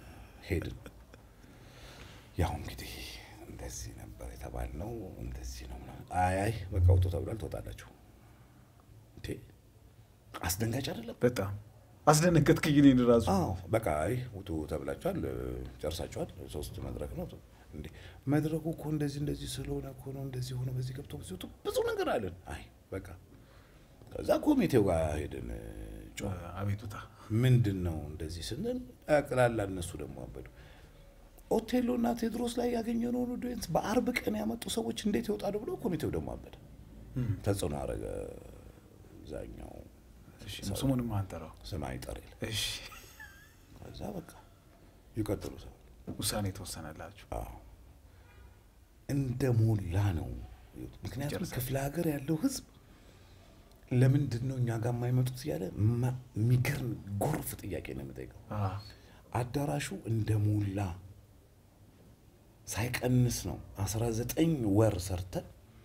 ሄድን። ያው እንግዲህ እንደዚህ ነበር የተባልነው፣ እንደዚህ ነው ምናምን። አይ አይ በቃ ውጡ ተብሏል፣ ትወጣላችሁ። እንዴ አስደንጋጭ አይደለም? በጣም አስደነገጥክኝ እኔን ራሱ። አዎ በቃ አይ ውጡ ተብላችኋል፣ ጨርሳችኋል። ሶስት መድረክ ነው እንዴ መድረኩ እኮ እንደዚህ እንደዚህ ስለሆነ እኮ ነው እንደዚህ ሆነ፣ በዚህ ገብቶ በዚህ ወጡ፣ ብዙ ነገር አለን። አይ በቃ ከዛ ኮሚቴው ጋር ሄድን። ጮህ አቤቱታ ምንድን ነው እንደዚህ ስንል ያቅላላ እነሱ ደግሞ አበዱ። ኦቴሎ እና ቴዎድሮስ ላይ ያገኘነውን ኦዲየንስ በአርብ ቀን ያመጡ ሰዎች እንዴት ይወጣሉ ብሎ ኮሚቴው ደግሞ አበደ። ተጽዕኖ አረገ። እዛኛው እሺ፣ ስሙንም አንጠራው። ስም አይጠር የለ። እሺ፣ ከዛ በቃ ይቀጥሉ ሰው ውሳኔ የተወሰነላችሁ። አዎ እንደ ሞላ ነው። ምክንያቱም ክፍለ ሀገር ያለው ህዝብ ለምንድን ነው እኛ ጋር የማይመጡት እያለ ማ- የሚገርም ጎርፍ ጥያቄ ነው የምጠይቀው። አዎ፣ አዳራሹ እንደ ሞላ ሳይቀንስ ነው አስራ ዘጠኝ ወር ሰርተን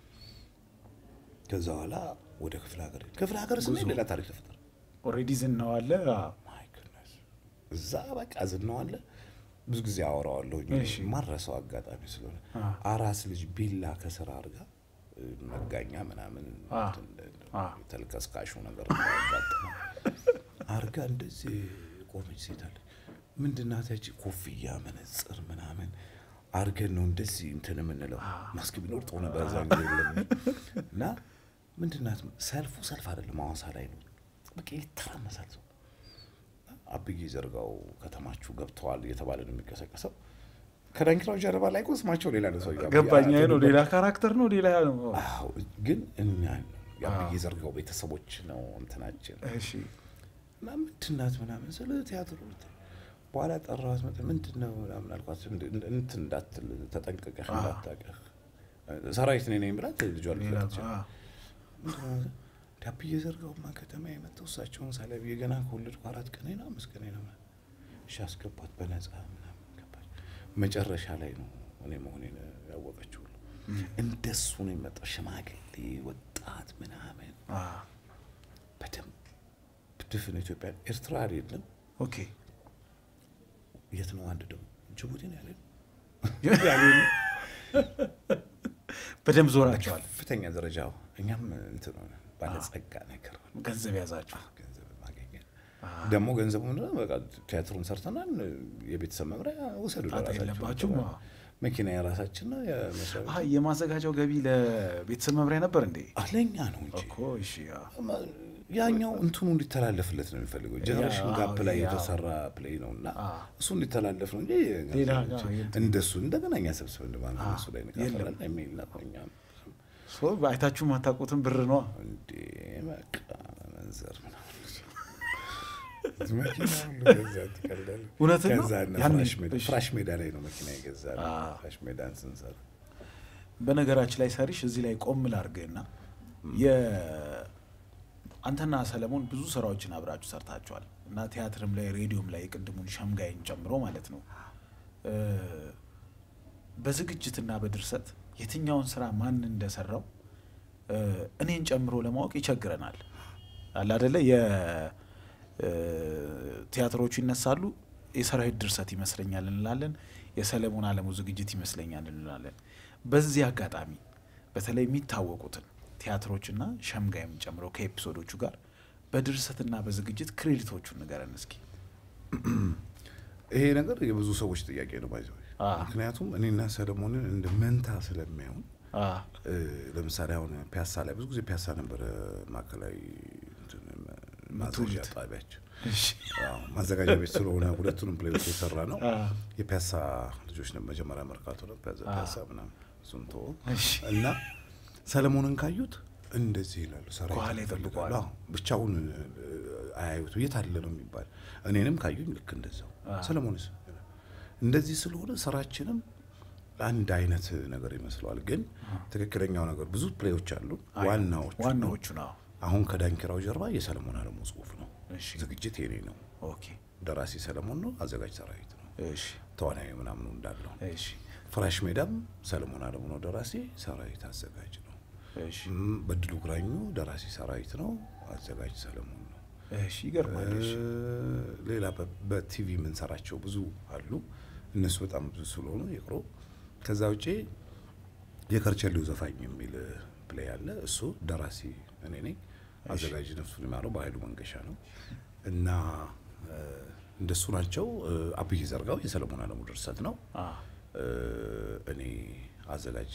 ከዛ በኋላ ወደ ክፍለ ሀገር ክፍለ ሀገር ስንሄድ ሌላ ታሪክ ተፈጠረ። ኦልሬዲ ዝናው አለ። አዎ፣ ማይ ጉድነስ እዛ በቃ ዝናዋለ ብዙ ጊዜ አወራዋለሁ እሺ። ማረሰው አጋጣሚ ስለሆነ አ። አራስ ልጅ ቢላ ከስራ አድርጋ እ፣ መጋኛ ምናምን አ። እንትን እንደ- አ። ተልከስካሹ ነገር ያጋጥመ አርጋ እንደዚህ ቆመች ሴት አለች። ምንድናት ያቺ ኮፍያ መነጽር ምናምን አርገን ነው እንደዚህ እንትን የምንለው ማስክ ቢኖር ጥሩ ነበር እዛ ጊዜ የለም እና ምንድናት ሰልፉ ሰልፍ አይደለም ሐዋሳ ላይ ነው በቃ ይተራመሳል ሰው አብዬ ዘርጋው ከተማችሁ ገብተዋል እየተባለ ነው የሚቀሰቀሰው ከዳንኪራው ጀርባ ላይ እኮ ስማቸው ሌላ ነው ሰው ገባኝ። አይ ነው ሌላ ካራክተር ነው ሌላ ነው። አዎ ግን እኛ የአብዬ ዘርጋው ቤተሰቦች ነው እንትናችን እሺ፣ እና ምንድናት ምናምን ስለ ቲያትሩ በኋላ ጠራኋት። መጣ ምንድን ነው ምናምን አልኳት። እንድ- እንድ- እንትን እንዳትል ተጠንቅቀህ አዎ። እንዳታቀህ ሰራዊት ነኝ ነኝ ብላት ልጇ ሌላ ልትፈታ አዎ፣ ዳብዬ ዘርጋውማ ከተማ የመጣው እሳቸውን ሳለብዬ ገና ከወለድኩ አራት ቀኔ ነው አምስት ቀኔ ነው ምናምን። እሺ አስገባት በነፃ ምናምን ገባች። መጨረሻ ላይ ነው እኔ መሆኔን ያወቀችው። ሁሉ እንደሱ ነው የመጣው ሽማግሌ ወጣት ምናምን አዎ። በደንብ ድፍን ኢትዮጵያ ኤርትራ አይደለም ኦኬ የት ነው አንድ ደግሞ ጅቡቲ ነው ያለን በደንብ ዞራቸዋል። ከፍተኛ ደረጃ እኛም እንትን ሆነ ባለጸጋ ነገር ሆነ። ገንዘብ ያዛችሁ። ገንዘብ ማገኘት ደግሞ ገንዘቡ ምንድን ነው? በቃ ቲያትሩን ሰርተናል። የቤተሰብ መምሪያ ውሰዱ ጣጣ ለራሳችሁ የለባችሁም። አዎ። መኪና የራሳችን ነው። የመስሪያ ቤት አይ የማዘጋጃው ገቢ ለቤተሰብ መምሪያ ነበር እንዴ? አለኛ ነው እንጂ እኮ እሺ። አዎ። ያኛው እንትኑ እንዲተላለፍለት ነው የሚፈልገው። ጀነሬሽን አዎ፣ ጋፕ ላይ ያው። የተሰራ ፕሌይ ነው እና አዎ። እሱ እንዲተላለፍ ነው እንጂ ሌላ ገንዘብ ጋር የለም። እንደሱ እንደገና እኛ ሰብስበን እንደማን አዎ፣ እሱ ላይ የለም። እንካፈላለን የሚል ነው። እኛም ሶ አይታችሁ ማታውቁትን ብር ነዋ። እንዴ በቃ መንዘር ምናምን መኪና ሁሉ ገዛ ትቀልዳለህ። እውነትን ነው? ከዛ እነ ያኔ- ፍራሽ ሜዳ እሺ። ፍራሽ ሜዳ ላይ ነው መኪና የገዛ አዎ። ፍራሽ ሜዳን ስንሰራ በነገራችን ላይ ሰሪሽ እዚህ ላይ ቆም ላድርግህና አንተና ሰለሞን ብዙ ስራዎችን አብራችሁ ሰርታችኋል እና ቲያትርም ላይ ሬዲዮም ላይ ቅድሙን ሸምጋይን ጨምሮ ማለት ነው። እ፣ በዝግጅትና በድርሰት የትኛውን ስራ ማን እንደሰራው እ፣ እኔን ጨምሮ ለማወቅ ይቸግረናል። አለ አደለ የቲያትሮቹ ይነሳሉ። የሰራዊት ድርሰት ይመስለኛል እንላለን። የሰለሞን አለሙ ዝግጅት ይመስለኛል እንላለን። በዚህ አጋጣሚ በተለይ የሚታወቁትን ቲያትሮችና ሸምጋይም ጨምሮ ከኤፒሶዶቹ ጋር በድርሰትና በዝግጅት ክሬዲቶቹን ንገረን እስኪ። ይሄ ነገር የብዙ ሰዎች ጥያቄ ነው ባይዘው አዎ። ምክንያቱም እኔና ሰለሞንን እንደ መንታ ስለሚያዩን አ፣ እ፣ ለምሳሌ አሁን ፒያሳ ላይ ብዙ ጊዜ ፒያሳ ነበረ ማዕከላዊ እንትን ማዘዣ ምትውሉት። ጣቢያችን እሺ። አዎ፣ ማዘጋጃ ቤት ስለሆነ ሁለቱንም ፕሌዮች የሰራ ነው። አ፣ የፒያሳ ልጆች ነው መጀመሪያ መርካቶ ነው ፒያዛ አ። ፒያሳ ምናምን እሱን ተወው እሺ። እና ሰለሞንን ካዩት እንደዚህ ይላሉ። ሰራዊት ከኋላ ይፈልጋሉ። ይጠብቀዋል። አዎ፣ ብቻውን እ፣ አያዩት የት አለ ነው የሚባል። እኔንም ካዩኝ ልክ እንደዛው አ። ሰለሞንስ እንደዚህ ስለሆነ ስራችንም አንድ አይነት ነገር ይመስለዋል። ግን ትክክለኛው ነገር ብዙ ፕሌዮች አሉ። አይ፣ ዋናዎቹ ዋናዎቹ ነው። አሁን ከዳንኪራው ጀርባ የሰለሞን አለሙ ጽሁፍ ነው። እሺ። ዝግጅት የኔ ነው። ኦኬ። ደራሲ ሰለሞን ነው። አዘጋጅ ሰራዊት ነው። እሺ። ተዋናዊ ምናምኑ እንዳለው እሺ። ፍራሽ ሜዳም ሰለሞን አለሙ ነው። ደራሲ ሰራዊት አዘጋጅ ነው። እሺ። እም፣ በድሉ ግራኙ ደራሲ ሰራዊት ነው። አዘጋጅ ሰለሞን ነው። እሺ። ይገርማል። እሺ። እ፣ ሌላ በ- በቲቪ የምንሰራቸው ብዙ አሉ። እነሱ በጣም ብዙ ስለሆኑ ይቅሩ። ከዛ ውጪ የከርቸሌው ዘፋኝ የሚል ፕሌይ አለ። እሱ ደራሲ እኔ ነኝ። አዘጋጅ ነፍሱን ይማረው በኃይሉ መንገሻ ነው እና እ፣ እንደሱ ናቸው። እ፣ አብይ ዘርጋው የሰለሞን አለሙ ድርሰት ነው። አ፣ እ፣ እኔ አዘጋጅ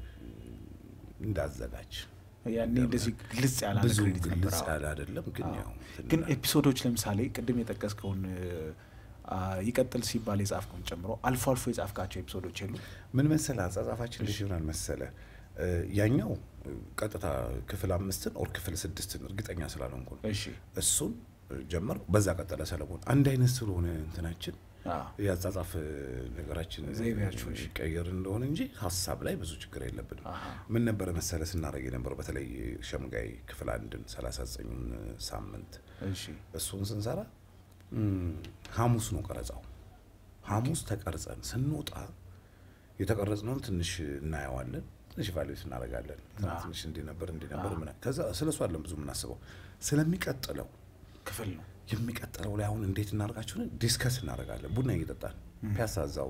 እንዳዘጋጅ ያኔ እንደዚህ ግልጽ ያለ ብዙ ክሬዲት ነበር። ግልጽ አዎ። ያለ አይደለም ግን ያው ግን ኤፒሶዶች ለምሳሌ ቅድም የጠቀስከውን አ፣ ይቀጥል ሲባል የጻፍከውን ጨምሮ አልፎ አልፎ የጻፍካቸው ኤፒሶዶች የሉ? ምን መሰለ አጻጻፋችን ልጅ ይሆናል መሰለ እ፣ ያኛው እ፣ ቀጥታ ክፍል አምስትን ኦር ክፍል ስድስትን እርግጠኛ ስላልሆንኩ ነው። እሺ እሱን ጀመር በዛ ቀጠለ ሰለሞን አንድ አይነት ስለሆነ እንትናችን አ፣ የአጻጻፍ ነገራችን ዘይቤያችሁ፣ እሺ። ቀየር እንደሆነ እንጂ ሀሳብ ላይ ብዙ ችግር የለብንም። አሃ። ምን ነበረ መሰለ ስናደርግ የነበረው በተለይ ሸምጋይ ክፍል አንድን ሰላሳ ዘጠኙን ሳምንት እሺ እሱን ስንሰራ እም፣ ሐሙስ ነው ቀረጻው። ሐሙስ ተቀርጸን ስንወጣ የተቀረጽነውን ትንሽ እናየዋለን፣ ትንሽ ቫሉዌት እናደርጋለን። እንትና አዎ። ትንሽ እንዲህ ነበር እንዲህ ነበር ምናምን። ከዛ ስለ እሱ አይደለም ብዙ የምናስበው ስለሚቀጥለው ክፍል ነው። የሚቀጥለው ላይ አሁን እንዴት እናደርጋችሁን ዲስከስ እናደርጋለን። ቡና እየጠጣን ፒያሳ እዛው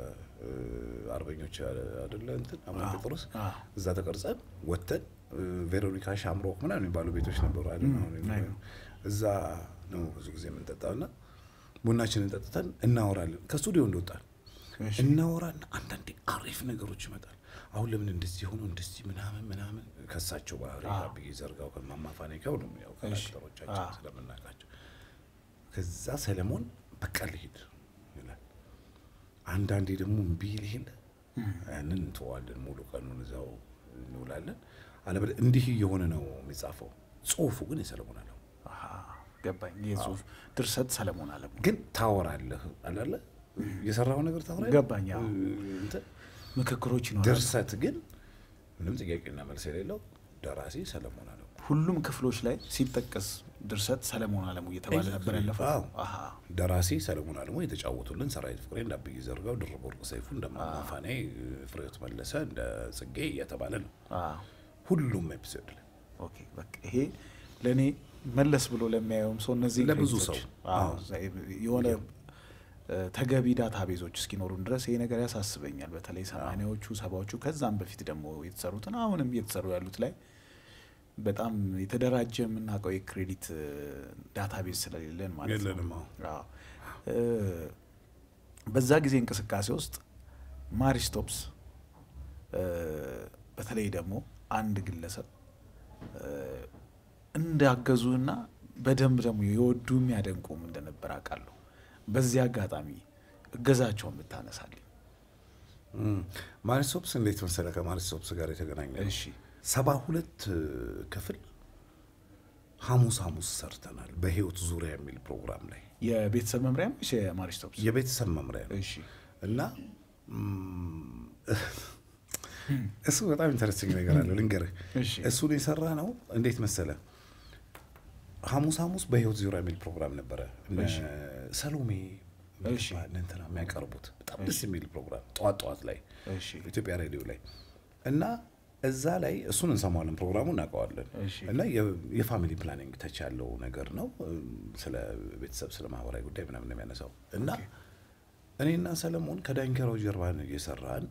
ከአርበኞች አደለ እንትን አቡነ ጴጥሮስ አ፣ እዛ ተቀርጸን ወጥተን እ፣ ቬሮኒካ ሻምሮክ ምናምን የሚባሉ ቤቶች ነበሩ አይደል? አሁን አይ። እዛ ነው ብዙ ጊዜ የምንጠጣው እና ቡናችንን ጠጥተን እናወራለን። ከስቱዲዮ እንደወጣን እሺ እናወራና አንዳንዴ አሪፍ ነገሮች ይመጣል። አሁን ለምን እንደዚህ ሆኖ እንደዚህ ምናምን ምናምን ከሳቸው ባህሪ አዎ። አብይ ዘርጋው ከማማፋኔ ከሁሉም ያው እሺ። ካራክተሮቻችን አዎ። ስለምናውቃቸው ከዛ ሰለሞን በቃ ልሂድ ይላል። አንዳንዴ ደግሞ እምቢ ይል የለ ያንን እንተዋለን። ሙሉ ቀኑን እዛው እንውላለን። አለበለ እንዲህ እየሆነ ነው የሚጻፈው። ጽሁፉ ግን የሰለሞን አለው። አሃ፣ ገባኝ። የጽሁፍ ድርሰት ሰለሞን አለሙ ግን ታወራለህ አላለ የሰራው ነገር ታወራለህ። ገባኝ። አዎ። እንትን ምክክሮች ይኖራሉ። ድርሰት ግን ምንም ጥያቄና መልስ የሌለው ደራሲ ሰለሞን አለው። ሁሉም ክፍሎች ላይ ሲጠቀስ ድርሰት ሰለሞን አለሙ እየተባለ ነበር ያለፈው። አዎ። አሃ፣ ደራሲ ሰለሞን አለሙ የተጫወቱልን ሰራዊት ፍቅሬ፣ እንደ አብይ ዘርጋው፣ ድርብ ወርቅ ሰይፉ፣ እንደ ማማፋኔ ፍሬህይወት መለሰ፣ እንደ ጽጌ እየተባለ ነው አዎ። ሁሉም ኤፒሶድ ላይ ኦኬ በቃ ይሄ ለእኔ መለስ ብሎ ለሚያየውም ሰው እነዚህ ለብዙ ክሬዲቶች፣ ሰው፣ አዎ፣ አዎ። የሆነ እ፣ ተገቢ ዳታ ቤዞች እስኪኖሩን ድረስ ይሄ ነገር ያሳስበኛል። በተለይ ሰማኒያዎቹ ሰባዎቹ ከዛም በፊት ደግሞ የተሰሩትን አሁንም እየተሰሩ ያሉት ላይ በጣም የተደራጀ የምናውቀው የክሬዲት ዳታ ቤዝ ስለሌለን ማለት ነው። የለንም። አዎ። አዎ። እ፣ በዛ ጊዜ እንቅስቃሴ ውስጥ ማሪስቶፕስ እ፣ በተለይ ደግሞ አንድ ግለሰብ እ፣ እንዳገዙና በደንብ ደግሞ የወዱ የሚያደንቁም እንደነበር አውቃለሁ። በዚህ አጋጣሚ እገዛቸውን ብታነሳልኝ። ማሪሶፕስ እንዴት መሰለ ከማሪሶፕስ ጋር የተገናኘ ነው። እሺ ሰባ ሁለት ክፍል ሐሙስ ሐሙስ ሰርተናል። በህይወት ዙሪያ የሚል ፕሮግራም ላይ የቤተሰብ መምሪያ ነው ወይስ የማሪስቶፕስ? የቤተሰብ መምሪያ ነው እሺ እና ም፣ እሱ በጣም ኢንተረስቲንግ ነገር አለው ልንገርህ። እሺ እሱን የሰራ ነው እንዴት መሰለ ሐሙስ ሐሙስ በህይወት ዙሪያ የሚል ፕሮግራም ነበረ። እነ እሺ። ሰሎሜ እሺ። እነ እንትና የሚያቀርቡት በጣም ደስ የሚል ፕሮግራም ጠዋት ጠዋት ላይ እሺ ኢትዮጵያ ሬዲዮ ላይ እና እዛ ላይ እሱን እንሰማዋለን፣ ፕሮግራሙ እናውቀዋለን። እሺ እና የ- የፋሚሊ ፕላኒንግ ተች ያለው ነገር ነው። እም፣ ስለ ቤተሰብ ስለ ማህበራዊ ጉዳይ ምናምን ነው የሚያነሳው እና እኔና ሰለሞን ከዳንከራው ጀርባን እየሰራን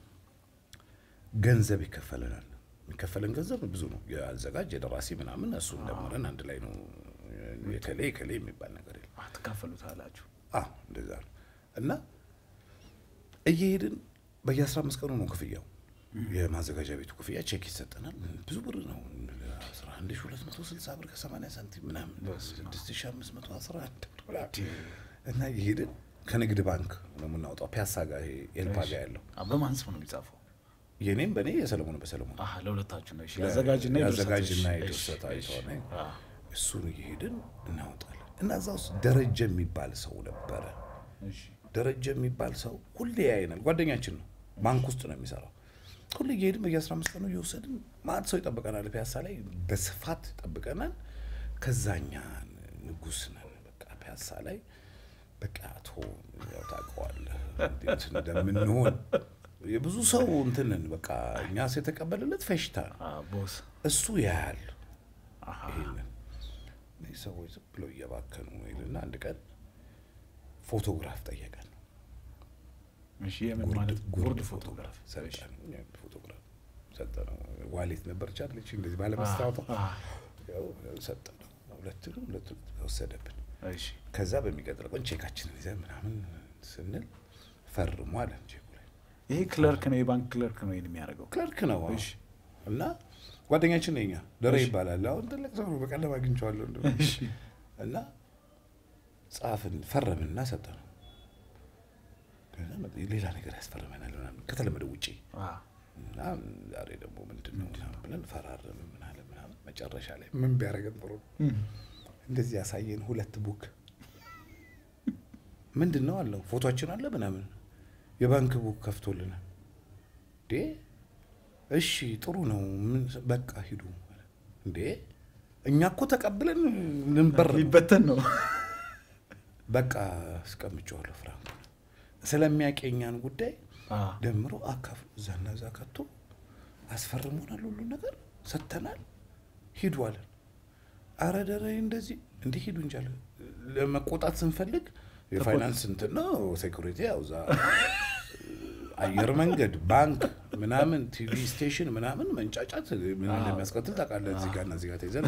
ገንዘብ ይከፈለናል። የሚከፈለን ገንዘብ ብዙ ነው። የአዘጋጅ የደራሲ ምናምን እሱን ደምረን አንድ ላይ ነው። የከሌ የከሌ የሚባል ነገር የለም። ትካፈሉታላችሁ። አዎ እንደዛ ነው። እና እየሄድን በየአስራ አምስት ቀኑ ነው ክፍያው። የማዘጋጃ ቤቱ ክፍያ ቼክ ይሰጠናል። ብዙ ብር ነው። አስራ አንድ ሺህ ሁለት መቶ ስልሳ ብር ከሰማንያ ሳንቲም ምናምን በስመ አብ። ስድስት ሺህ አምስት መቶ አስራ አንድ ብር ምናምን። እና እየሄድን ከንግድ ባንክ ነው የምናወጣው። ፒያሳ ጋር ይሄ ኤልፓ ጋር ያለው አ፣ በማን ስም ነው የሚጻፈው? የኔም በእኔ የሰለሞን በሰለሞን አሀ ለሁለታችሁ ነው። እሺ የአዘጋጅና የድርሰት። የአዘጋጅና እሺ፣ የድርሰት እሺ፣ አይተዋል። አ፣ እሱን እየሄድን እናወጣለን። እና እዛ ውስጥ ደረጀ የሚባል ሰው ነበረ። እሺ ደረጀ የሚባል ሰው ሁሌ ያይናል። ጓደኛችን ነው። ባንክ ውስጥ ነው የሚሰራው። ሁሌ እየሄድን በየአስራ አምስት ቀኑ እየወሰድን ማት ሰው ይጠብቀናል። ፒያሳ ላይ በስፋት ይጠብቀናል። ከዛኛ ንጉስ ነን። በቃ ፒያሳ ላይ በቃ አቶ ያው ታውቀዋለህ እንዴት እንደምንሆን የብዙ ሰው እንትንን በቃ እኛ የተቀበልለት ፌሽታ ነው። አ፣ ቦስ እሱ ያያል አሀ ይሄንን እነዚህ ሰዎች ዝም ብለው እየባከኑ ነው ይልና አንድ ቀን ፎቶግራፍ ጠየቀን። እሺ የምን ማለት ጉርድ ፎቶግራፍ ሰጠን ፎቶግራፍ ሰጠነው። ዋሌት ነበረች አለች እንደዚህ ባለመስታወቷ አ- ያው ሰጠነው። ሁለቱንም ሁለቱን ወሰደብን። እሺ ከዛ በሚቀጥለው ቀን ቼካችንን ይዘን ምናምን ስንል ፈርሙ አለን ቼኩ ላይ ይሄ ክለርክ ነው የባንክ ክለርክ ነው ይሄን የሚያደርገው ክለርክ ነው አዎ። እሺ እና ጓደኛችን ነኛ ደረ እሺ። ይባላል። አሁን ትልቅ ሰው ነው። በቀለም አግኝቼዋለሁ እንደው እሺ እና ጻፍን ፈረምንና ሰጠነው። ከዛ መጥ- ሌላ ነገር ያስፈርመናል ምናምን ከተለመደ ውጪ አ፣ እና ዛሬ ደግሞ ምንድን ነው ምናምን ብለን ፈራረምን ምናምን ምናምን መጨረሻ ላይ ምን ቢያደርገን ጥሩ ነው? እም፣ እንደዚህ ያሳየን ሁለት ቡክ ምንድን ነው አለው ፎቶችን አለ ምናምን የባንክ ቡክ ከፍቶልናል እንዴ እሺ ጥሩ ነው ምን በቃ ሂዱ እንዴ እኛ እኮ ተቀብለን ልንበር ነው። ሊበተን ነው በቃ አስቀምጬዋለሁ ፍራንክ ስለሚያቀኛን ጉዳይ አ፣ ደምሮ አካፍሎ እዛና እዛ ከቶ አስፈርሞናል ሁሉ ነገር ሰጥተናል ሂዱ አለን አረ ደረ እንደዚህ እንዲህ ሂዱ እንጂ አለ ለመቆጣት ስንፈልግ የፋይናንስ እንትን ነው ሴኩሪቲ ያው እዛ አየር መንገድ ባንክ ምናምን ቲቪ ስቴሽን ምናምን መንጫጫት ምን እንደሚያስከትል ታውቃለህ እዚህ ጋርና እዚህ ጋር ተይዘን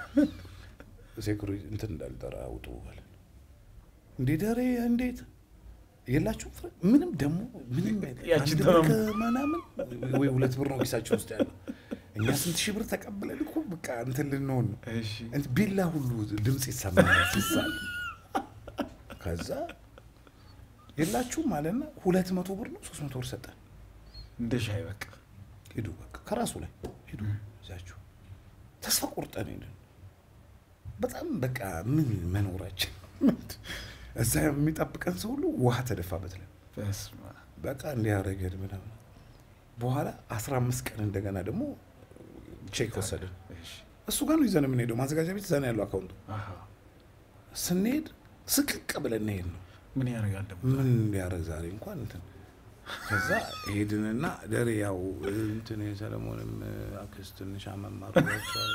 ሴኩሪቲ እንትን እንዳልጠራ አውጡ አለን እንዴ ደሬ እንዴት የላችሁም ፍረ ምንም ደግሞ ምንም ያችን አንድ ብር ተመም- ከምናምን ወይ ሁለት ብር ነው ኪሳችን ውስጥ ያለው እኛ ስንት ሺህ ብር ተቀብለን እኮ በቃ እንትን ልንሆን ነው እሺ እንትን ቢላ ሁሉ ድምፅ ይሰማል ሲሳል ከዛ የላችሁም አለና ሁለት መቶ ብር ነው ሶስት መቶ ብር ሰጠን እንደ ሻይ በቃ ሂዱ በቃ ከራሱ ላይ ሂዱ ይዛችሁ ተስፋ ቆርጠን ሄድን በጣም በቃ ምን መኖራችን እዛ የሚጠብቀን ሰው ሁሉ ውሃ ተደፋበት ላይ በስመ አብ። በቃ እንዲያደረገን ምናምን በኋላ አስራ አምስት ቀን እንደገና ደግሞ ቼክ ወሰድን እሺ እሱ ጋር ነው ይዘን የምንሄደው ማዘጋጃ ቤት እዛ ነው ያለው አካውንቱ አሃ ስንሄድ ስቅቅ ብለን እንሄድ ነው ምን ያደርጋል ደግሞ ምን እንዲያደረግ ዛሬ እንኳን እንትን ከዛ ሄድንና ደሬ ያው እንትን የሰለሞንም አክስት ትንሽ አመማርቸዋል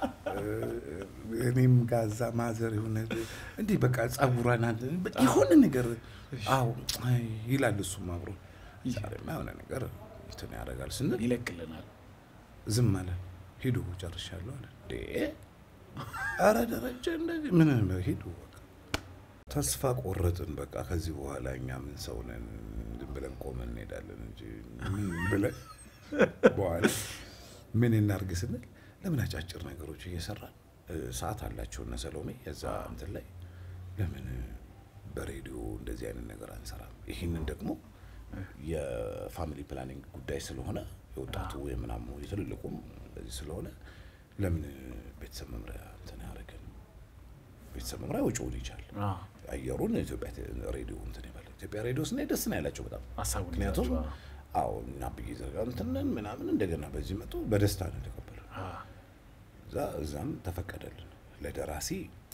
እኔም ጋዛ ማዘር የሆነ እንዲህ በቃ ጸጉሯን አንተ- በቃ የሆነ ነገር አዎ አይ ይላል እሱም አብሮ ዛሬማ የሆነ ነገር እንትን ያደርጋል ስንል ይለቅልናል ዝም አለ ሂዱ ጨርሻለሁ አለ እንዴ ኧረ ደረጀ እንደዚህ ምን ሂዱ በቃ ተስፋ ቆረጥን በቃ ከዚህ በኋላ እኛ ምን ሰው ነን ዝም ብለን ቆመን እንሄዳለን እንጂ ምን ብለን በኋላ ምን እናርግ ስንል ለምን አጫጭር ነገሮች እየሰራን እ፣ ሰዓት አላቸው እነ ሰሎሜ የዛ እንትን ላይ ለምን በሬዲዮ እንደዚህ አይነት ነገር አንሰራም ይህንን ደግሞ የፋሚሊ ፕላኒንግ ጉዳይ ስለሆነ የወጣቱ የምናሙ የትልልቁም እንደዚህ ስለሆነ ለምን ቤተሰብ መምሪያ እንትን ያደረገን ቤተሰብ መምሪያ ወጪውን ይቻል አ፣ አየሩን ኢትዮጵያ ቴ- ሬዲዮ እንትን ይባል ኢትዮጵያ ሬዲዮ ስናይ ደስ ነው ያላቸው በጣም ሀሳቡን ምክንያቱም ይዛችሁ፣ አዎ እና ብዬ ዘጋ እንትንን ምናምን እንደገና በዚህ መጡ በደስታ ነው የተቀበሉ አ፣ እዛ እዛም ተፈቀደልን ለደራሲ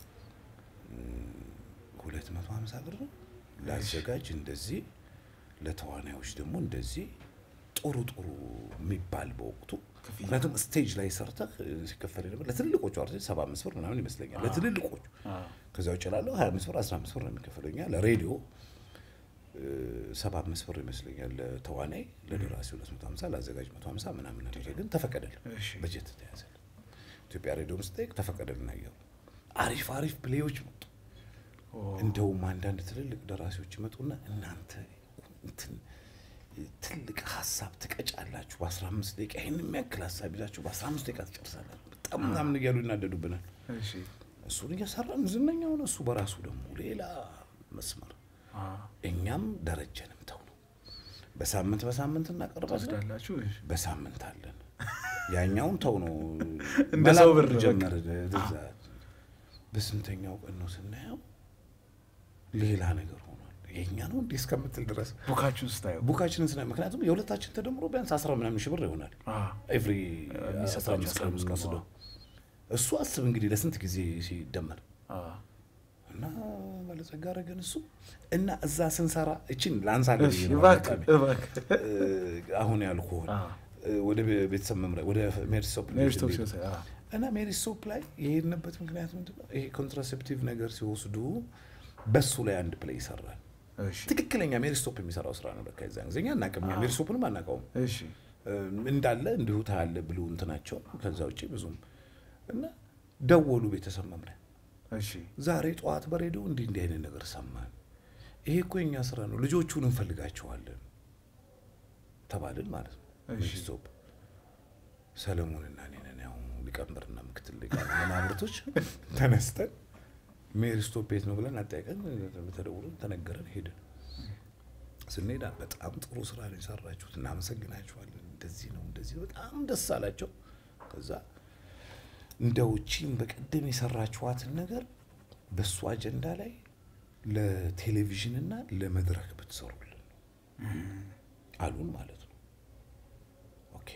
ሁለት መቶ ሀምሳ ብር ነው ለአዘጋጅ እንደዚህ ለተዋናዮች ደግሞ እንደዚህ ጥሩ ጥሩ የሚባል በወቅቱ ክፍያ። ምክንያቱም ስቴጅ ላይ ሰርተህ እ፣ ሲከፈል ነበር ለትልልቆቹ አርቲስት ሰባ አምስት ብር ምናምን ይመስለኛል ለትልልቆቹ አ፣ ከዛ ውጭ ላለው ሀያ አምስት ብር አስራ አምስት ብር ነው የሚከፈለው እኛ ለሬዲዮ ሰባ አምስት ብር ይመስለኛል ለተዋናይ ለደራሲ ሁለት መቶ ሀምሳ ለአዘጋጅ መቶ ሀምሳ ምናምን ነገር ግን ተፈቀደልን እሺ። በጀት ተያዘልን ኢትዮጵያ ሬዲዮም ስጠይቅ ተፈቀደልን አየሩ አሪፍ አሪፍ ፕሌዮች መጡ ኦ፣ እንደውም አንዳንድ ትልልቅ ደራሲዎች ይመጡና እናንተ እንትን ትልቅ ሀሳብ ትቀጫላችሁ በአስራ አምስት ደቂቃ ይህን የሚያክል ሀሳብ ይዛችሁ በአስራ አምስት ደቂቃ ትጨርሳላችሁ በጣም ምናምን እያሉ ይናደዱብናል እሺ እሱን እየሰራን ዝነኛ ሆነ እሱ በራሱ ደግሞ ሌላ መስመር አ፣ እኛም ደረጀንም ተው ነው በሳምንት በሳምንት እናቀርባለን ትወስዳላችሁ እሺ በሳምንት አለን ያኛውን ተው ነው እንደ ሰው ብር መላክ በቃ። ጀመር እዛ በስንተኛው ቀን ነው ስናየው ሌላ ነገር ሆኗል የእኛ ነው እንዲህ እስከምትል ድረስ ቡካችሁን ስታየው ቡካችንን ስናየው ምክንያቱም የሁለታችን ተደምሮ ቢያንስ አስራ ምናምን ሺህ ብር ይሆናል አ፣ ኤቭሪ የሚሰጣቸው አስራ አምስት ቀን 15 ቀን የምንወስደው እሱ አስብ እንግዲህ ለስንት ጊዜ ሲደመር አ፣ እና ባለጸጋ አረገን እሱ እና እዛ ስንሰራ እችን ለአንሳ እሺ እባክህ እባክህ አሁን ያልኩህን አ፣ ወደ ቤተሰብ መምሪያ ወደ ሜሪሶፕ ሜሪስቶፕ ሲወስድ አ፣ እና ሜሪሶፕ ላይ የሄድንበት ምክንያት ምንድን ነው? ይሄ ኮንትራሴፕቲቭ ነገር ሲወስዱ በሱ ላይ አንድ ፕሌይ ይሰራል። እሺ ትክክለኛ ሜሪስቶፕ የሚሰራው ስራ ነው። በቃ የዛን ጊዜ እኛ አናውቅም፣ እኛ ሜሪስቶፕንም አናውቀውም። እሺ እንዳለ እንዲሁ ታያለ ብሉ እንትናቸው ከዛ ውጭ ብዙም እና ደወሉ ቤተሰብ መምሪያ እሺ ዛሬ ጠዋት በሬዲዮ እንዲህ እንዲህ አይነት ነገር ሰማን። ይሄ እኮ የኛ ስራ ነው፣ ልጆቹን እንፈልጋቸዋለን ተባልን ማለት ነው። እሺ። ሜሪስቶፕ ሰለሞንና እኔ ነን ያው ሊቀመንበርና ምክትል ሊቀመንበር መናብርቶች ተነስተን ሜሪስቶፕ ቤት ነው ብለን አጠያቀን ተደውሎ ተነገረን ሄድን። ስንሄድ በጣም ጥሩ ስራ ነው የሰራችሁት፣ እናመሰግናችኋለን። እንደዚህ ነው እንደዚህ ነው፣ በጣም ደስ አላቸው። ከዛ እንደው ቺን በቀደም የሰራችኋትን ነገር በእሱ አጀንዳ ላይ ለቴሌቪዥንና ለመድረክ ብትሰሩልን አሉን ማለት ነው። ኦኬ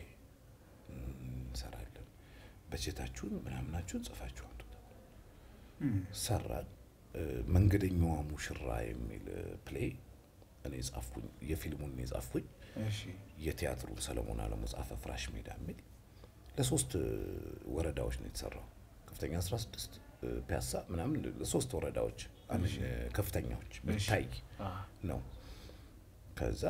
እንሰራለን፣ በጀታችሁን ምናምናችሁን ጽፋችሁ አምጡ ተባለ። ሰራን። እ፣ መንገደኛዋ ሙሽራ የሚል ፕሌይ እኔ ጻፍኩኝ፣ የፊልሙን እኔ ጻፍኩኝ። እሺ የቲያትሩን ሰለሞን አለሙ ጻፈ። ፍራሽ ሜዳ የሚል ለሶስት እ፣ ወረዳዎች ነው የተሰራው። ከፍተኛ 16 እ፣ ፒያሳ ምናምን ለሶስት ወረዳዎች አምን ከፍተኛዎች ብታይ አ ነው። ከዛ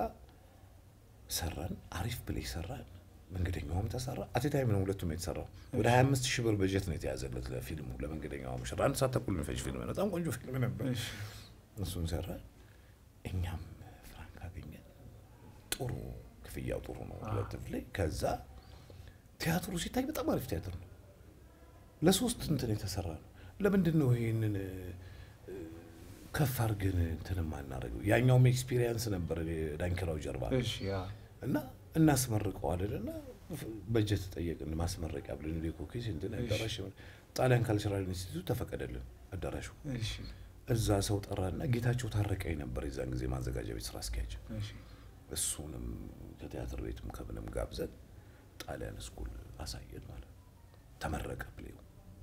ሰራን፣ አሪፍ ፕሌይ ሰራን። መንገደኛውም ተሰራ። አቴታይም ነው ሁለቱም የተሰራው። ወደ 25 ሺህ ብር በጀት ነው የተያዘለት ለፊልሙ ለመንገደኛዋ ሙሽራ። አንድ ሰዓት ተኩል የሚፈጅ ፊልም ነው። በጣም ቆንጆ ፊልም ነበር። እሺ እሱን ሰራ። እኛም ፍራንክ አገኘን። ጥሩ ክፍያው ጥሩ ነው ሁለት ላይ። ከዛ ቲያትሩ ሲታይ በጣም አሪፍ ቲያትር ነው። ለሶስት እንትን የተሰራ ነው። ለምንድን ነው ይህንን እ፣ ከፍ አድርገን እንትን ማናደርገው? ያኛውም ኤክስፒሪየንስ ነበር ዳንኪራው ጀርባ እሺ ያ እና እናስመርቀዋለን እና በጀት ጠየቅን። ማስመረቂያ ብለን ዴኮኬስ እንትን አዳራሽ ጣሊያን ካልቸራል ኢንስቲትዩት ተፈቀደልን አዳራሹ እሺ እዛ ሰው ጠራና ጌታቸው ታረቀኝ ነበር የዛን ጊዜ ማዘጋጃ ቤት ስራ አስኪያጅ። እሺ እሱንም ከቲያትር ቤትም ከምንም ጋብዘን ጣሊያን ስኩል አሳየን ማለት ነው። ተመረቀ ፕሌው።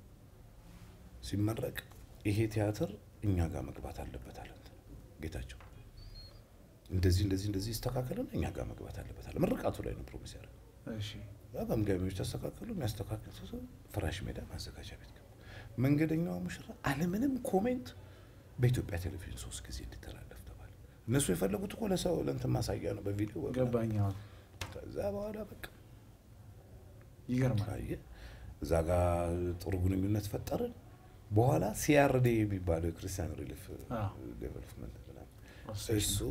ሲመረቅ ይሄ ቲያትር እኛ ጋር መግባት አለበት አለ እንትን ጌታቸው። እንደዚህ እንደዚህ እንደዚህ ይስተካከልና እኛ ጋር መግባት አለበት አለ። ምርቃቱ ላይ ነው ፕሮሚስ ያደረገው። እሺ ገምጋሚዎች ተስተካከሉ። የሚያስተካክል ሰው ፍራሽ ሜዳ ማዘጋጃ ቤት ገባ። መንገደኛዋ ሙሽራ አለምንም ኮሜንት በኢትዮጵያ ቴሌቪዥን ሶስት ጊዜ እንዲተላለፍ ተባለ። እነሱ የፈለጉት እኮ ለሰው ለእንትን ማሳያ ነው፣ በቪዲዮ በምናምን። ገባኝ አዎ ከዛ በኋላ በቃ ይገርማል ታየ። እዛ ጋር ጥሩ ግንኙነት ፈጠርን። በኋላ ሲአርዲ የሚባለው የክርስቲያን ሪሊፍ አዎ። ዴቨሎፕመንት ምናምን አሶሴሽን። እሱ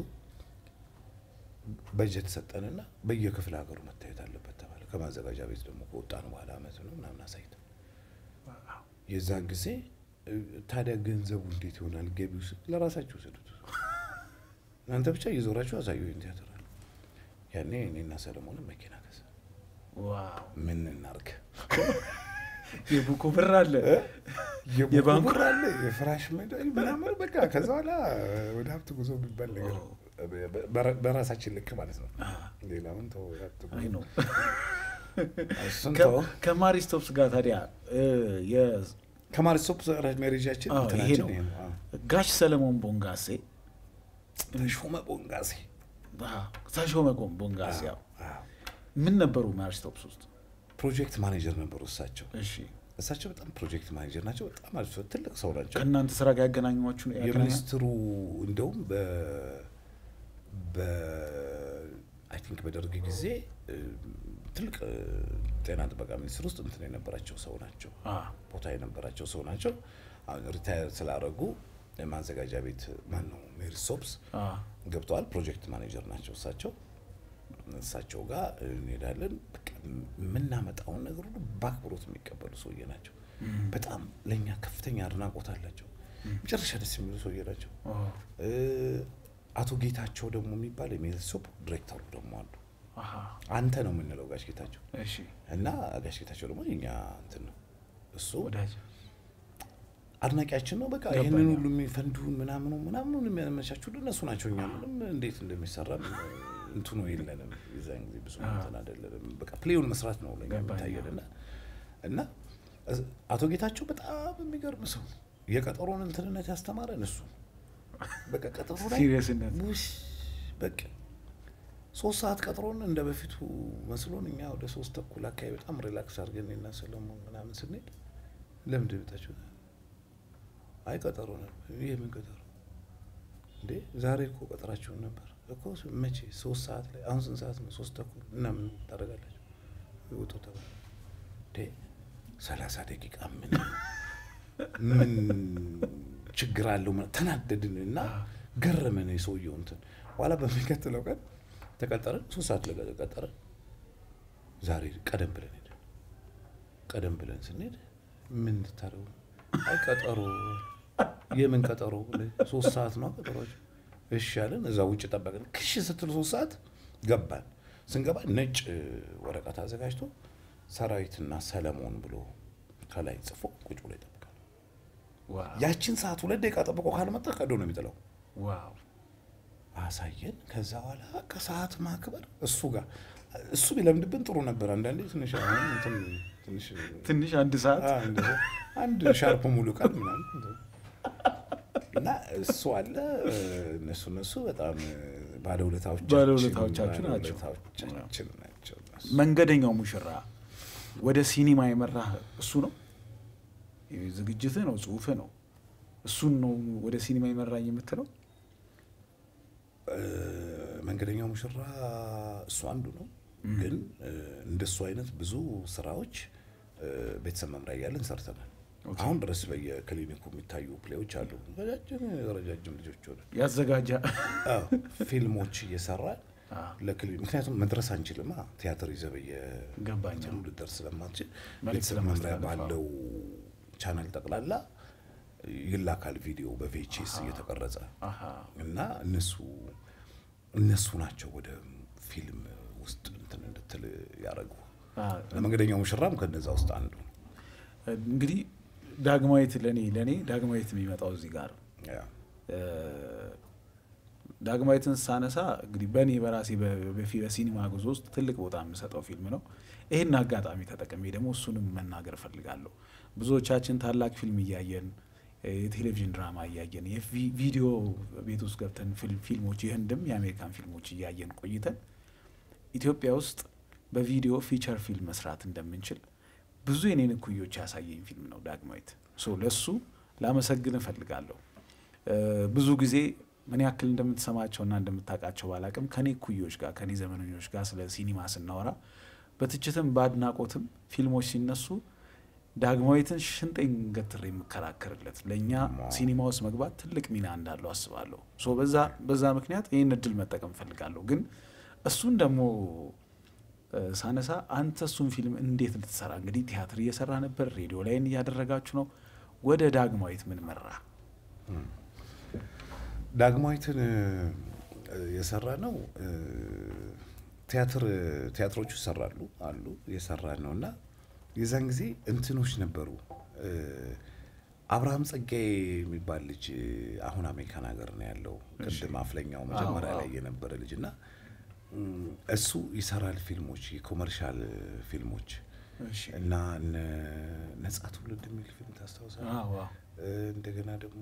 በጀት ሰጠንና በየክፍለ ሀገሩ መታየት አለበት ተባለ። ከማዘጋጃ ቤት ደግሞ ከወጣን በኋላ አመት ነው ምናምን አሳይተን የዛን ጊዜ እ፣ ታዲያ ገንዘቡ እንዴት ይሆናል? ገቢው ስ ለራሳችሁ ውሰዱት፣ እናንተ ብቻ እየዞራችሁ አሳዩ ቲያትር አለ። ያኔ እኔና ሰለሞንም መኪና ገዛ። ዋው ምን እናርግ? የቡኩ ብር አለ የባንኩ የባንኩ- ብር አለ፣ የፍራሽ ሜዳ ምናምን በቃ ከዛ በኋላ ወደ ሀብት ጉዞ የሚባል ነገር በራ- በራሳችን ልክ ማለት ነው። ሌላውን ተው፣ የሀብት ጉዞ አይ ነው እሱን ከ- ተው። ከማሪስቶፕስ ጋር ታዲያ እ፣ የ- ከማሪስቶፕ ሜሬጃችን አዎ፣ ይሄ እንትናችን ነው ይሄ ነው። አዎ። ጋሽ ሰለሞን ቦንጋሴ ተሾመ ቦንጋሴ አዎ፣ ተሾመ ጎን ቦንጋሴ ያው አዎ። ምን ነበሩ ማሪስቶፕስ ውስጥ ፕሮጀክት ማኔጀር ነበሩ እሳቸው። እሺ እሳቸው በጣም ፕሮጀክት ማኔጀር ናቸው። በጣም አሪፍ ሰው፣ ትልቅ ሰው ናቸው። ከእናንተ ስራ ጋር ያገናኟችሁ ያገናኛ የሚኒስትሩ እንደውም በ በ አይ ቲንክ በደርግ ጊዜ እ፣ ትልቅ እ፣ ጤና ጥበቃ ሚኒስቴር ውስጥ እንትን የነበራቸው ሰው ናቸው። አ፣ ቦታ የነበራቸው ሰው ናቸው። አሁን ሪታየር ስላደረጉ የማዘጋጃ ቤት ማን ነው ሜሪ ሶፕስ አ፣ ገብተዋል። ፕሮጀክት ማኔጀር ናቸው እሳቸው። እሳቸው ጋር እንሄዳለን። በቃ የምናመጣውን ነገር ሁሉ በአክብሮት የሚቀበሉ ሰውዬ ናቸው። በጣም ለእኛ ከፍተኛ አድናቆት አላቸው። መጨረሻ ደስ የሚሉ ሰውዬ ናቸው። ኦ፣ እ፣ አቶ ጌታቸው ደግሞ የሚባል የሜሪሶፕ ዲሬክተሩ ደግሞ አሉ። አሃ፣ አንተ ነው የምንለው ጋሽ ጌታቸው እሺ እና ጋሽ ጌታቸው ደግሞ የኛ እንትን ነው እሱ ወዳጅ አድናቂያችን ነው። በቃ ገባኝ። ይህንን ሁሉ የሚፈንዱን ምናምኑ ምናምኑን የሚያመቻቹልን እነሱ ናቸው። እኛ ምንም እንዴት እንደሚሰራ እንትኑ የለንም። የዛን ጊዜ ብዙ እንትን አይደለንም። በቃ ፕሌውን መስራት ነው ለኛ ገባኝ። የሚታየን እና እና እስ- አቶ ጌታቸው በጣም የሚገርም ሰው የቀጠሮን እንትንነት ያስተማረን እሱ በቃ ቀጠሮ ላይ ሲሪየስነት ውሽ በቃ ሶስት ሰዓት ቀጥሮን እንደ በፊቱ መስሎን እኛ ወደ ሶስት ተኩል አካባቢ በጣም ሪላክስ አድርገን እና ሰለሞን ምናምን ስንሄድ ለምንድን ነው የመጣችሁት? አይ ቀጠሮ ነው። ይህ ምን ቀጠሮ? እንዴ ዛሬ እኮ ቀጠራችሁን ነበር እኮ መቼ? ሶስት ሰዓት ላይ አሁን ስንት ሰዓት ነው? ሶስት ተኩል እና ምን ታደርጋላችሁ? ውጡ ተባለ። እንዴ ሰላሳ ደቂቃ ምን ምን ችግር አለው? ምናምን ተናደድን እና ገረመን የሰውየው እንትን። በኋላ በሚቀጥለው ቀን ተቀጠረን፣ ሶስት ሰዓት ላይ ቀጠረን። ዛሬ ቀደም ብለን ሄደን ቀደም ብለን ስንሄድ ምን ልታደርጉ ነው? አይ ቀጠሮ የምን ቀጠሮ? ሶስት ሰዓት ነው ቀጠሯቸው። እሺ አለን። እዛ ውጭ ጠበቅን። ክሽ ስትል ሶስት ሰዓት ገባን። ስንገባ ነጭ ወረቀት አዘጋጅቶ ሰራዊትና ሰለሞን ብሎ ከላይ ጽፎ ቁጭ ብሎ ይጠብቃል። ዋው ያችን ሰዓት ሁለት ደቂቃ ጠብቆ ካልመጣ ቀዶ ነው የሚጥለው። ዋው አሳየን። ከዛ በኋላ ከሰዓት ማክበር እሱ ጋር እሱ ቢለምድብን ጥሩ ነበር። አንዳንዴ ትንሽ አሁን እንትን ትንሽ ትንሽ አንድ ሰዓት አ፣ እንደዛ አንድ ሻርፕ ሙሉ ቀን ምናምን እና እሱ አለ። እነሱ እነሱ በጣም ባለውለታዎቻችን ባለውለታዎቻችሁ ናቸው። ባለውለታዎቻችን ናቸው እነሱ። መንገደኛው ሙሽራ ወደ ሲኒማ የመራህ እሱ ነው? ዝግጅትህ ነው፣ ጽሁፍህ ነው። እሱን ነው ወደ ሲኒማ የመራኝ የምትለው? እ፣ መንገደኛው ሙሽራ እሱ አንዱ ነው። ግን እ፣ እንደሱ አይነት ብዙ ስራዎች እ፣ ቤተሰብ መምሪያ እያለን ሰርተናል። አሁን ድረስ በየክሊኒኩ የሚታዩ ፕሌዎች አሉ። ረጃጅም ረጃጅም ልጆች ሆነ ያዘጋጃ አዎ፣ ፊልሞች እየሰራን አዎ። ለክሊኒክ ምክንያቱም መድረስ አንችልማ ቲያትር ይዘህ ገባኝ። በየእንትኑ ልደርስ ስለማትችል መልዕክት ቤተሰብ መምሪያ ለማስተላለፍ፣ ባለው ቻናል ጠቅላላ ይላካል ቪዲዮ በቪኤችኤስ እየተቀረጸ አሃ። እና እነሱ እነሱ ናቸው ወደ ፊልም ውስጥ እንትን እንድትል ያደረጉ። አ፣ መንገደኛው ሙሽራም ከነዛ ውስጥ አንዱ ነው። እንግዲህ ዳግማዊት ለእኔ ለእኔ ዳግማዊት የሚመጣው እዚህ ጋር ነው። ያ እ፣ ዳግማዊትን ሳነሳ እንግዲህ በእኔ በራሴ በ- በፊ- በሲኒማ ጉዞ ውስጥ ትልቅ ቦታ የምሰጠው ፊልም ነው። ይህን አጋጣሚ ተጠቅሜ ደግሞ እሱንም መናገር እፈልጋለሁ። ብዙዎቻችን ታላቅ ፊልም እያየን እ፣ የቴሌቪዥን ድራማ እያየን የቪዲዮ ቤት ውስጥ ገብተን ፊልም- ፊልሞች የህንድም የአሜሪካን ፊልሞች እያየን ቆይተን ኢትዮጵያ ውስጥ በቪዲዮ ፊቸር ፊልም መስራት እንደምንችል ብዙ የኔን እኩዮች ያሳየኝ ፊልም ነው ዳግማዊት። ሶ ለሱ ላመሰግን እፈልጋለሁ። እ፣ ብዙ ጊዜ ምን ያክል እንደምትሰማቸውና እንደምታውቃቸው ባላቅም ከኔ እኩዮች ጋር ከኔ ዘመነኞች ጋር ስለ ሲኒማ ስናወራ በትችትም በአድናቆትም ፊልሞች ሲነሱ ዳግማዊትን ሽንጤን ገትሬ የምከራከርለት ለእኛ ሲኒማ ውስጥ መግባት ትልቅ ሚና እንዳለው አስባለሁ። ሶ በዛ በዛ ምክንያት ይህን እድል መጠቀም እፈልጋለሁ። ግን እሱን ደግሞ እ፣ ሳነሳ አንተ እሱን ፊልም እንዴት ልትሰራ እንግዲህ ቲያትር እየሰራ ነበር፣ ሬዲዮ ላይን እያደረጋችሁ ነው። ወደ ዳግማዊት ምን መራ? ዳግማዊትን እ፣ የሰራ ነው እ፣ ቲያትር ቲያትሮቹ ይሰራሉ አሉ የሰራን ነው እና የዛን ጊዜ እንትኖች ነበሩ እ፣ አብርሃም ጸጋዬ የሚባል ልጅ እ፣ አሁን አሜሪካን ሀገር ነው ያለው። ቅድም አፍለኛው መጀመሪያ አዎ፣ ላይ የነበረ ልጅ እና እም፣ እሱ ይሰራል ፊልሞች የኮመርሻል ፊልሞች እሺ። እና እነ ነጻ ትውልድ የሚል ፊልም ታስታውሳለህ? አዎ፣ አዎ። እ፣ እንደገና ደግሞ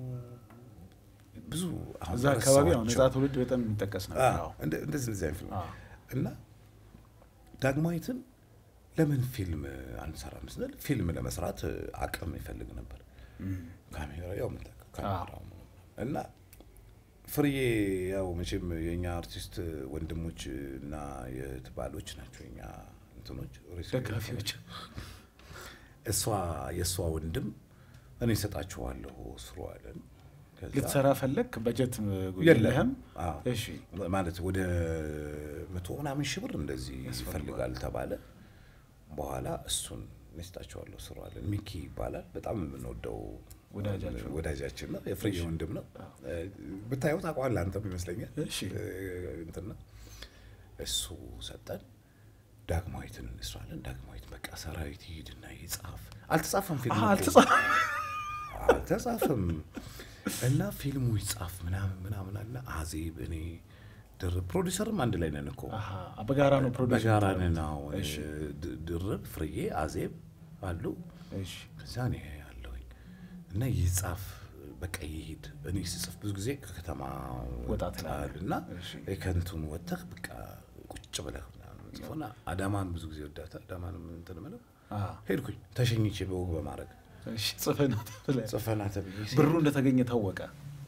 ብዙ አሁን እዛ አካባቢ አሁን ነጻ ረሳኋቸው። ትውልድ በጣም የሚጠቀስ ነበር። አዎ፣ አዎ። እንደ- እንደዚህ እንደዚህ አይነት ፊልም አዎ። እና ዳግማዊትን ለምን ፊልም አንሰራም ስንል ፊልም ለመስራት እ፣ አቅም ይፈልግ ነበር። እም፣ ካሜራ ያው የምታውቀው ካሜራው እና ፍርዬ ያው መቼም የእኛ አርቲስት ወንድሞች እና የትባሎች ናቸው የኛ እንትኖች ደጋፊዎች እሷ የእሷ ወንድም እኔ እሰጣችኋለሁ ስሩ አለን። ከዛ- ልትሰራ ፈለግ በጀት የለም የለህም? አዎ። እሺ ማለት ወደ መቶ ምናምን ሺህ ብር እንደዚህ ያስፈልጋል። ይፈልጋል ተባለ። በኋላ እሱን እሰጣችኋለሁ ስሩ አለን። ሚኪ ይባላል። በጣም የምንወደው ወዳጃችሁ ነው። ወዳጃችን ነው። የፍሬ እሺ። ወንድም ነው። አዎ። ብታየው ታውቀዋለህ አንተም ይመስለኛል። እሺ እ፣ እንትን ነው። እሱ ሰጠን። ዳግማዊትን እንስራለን። ዳግማዊት በቃ ሰራዊት ይሄድና ይጻፍ። አልተጻፈም ፊልሙ አሀ፣ እኮ። አልተጻፈም። አልተጻፈም እና ፊልሙ ይጻፍ ምናምን ምናምን አለ። አዜብ እኔ ድርብ ፕሮዲሰርም አንድ ላይ ነን እኮ አሀ፣ በጋራ ነው ፕሮዲውስ በጋራ የምታደርጉት? ነን። አዎ። እሺ ድ- ድርብ ፍርዬ፣ አዜብ አሉ። እሺ ከዛ እኔ አለሁኝ እና ይጻፍ በቃ ይሄድ። እኔ ስጽፍ ብዙ ጊዜ ከከተማ ወጣ ትላለህ። እና እሺ። ከንቱን ወጥተህ በቃ ቁጭ ብለህ ምናምን ጽፎና አዳማን ብዙ ጊዜ ወዳታል። አዳማን እንትን ምለው አሀ፣ ሄድኩኝ ተሸኝቼ በወግ በማድረግ እሺ ጽፈና ተብለህ ጽፈና ተብዬ ሲሄድ ብሩ እንደተገኘ ታወቀ።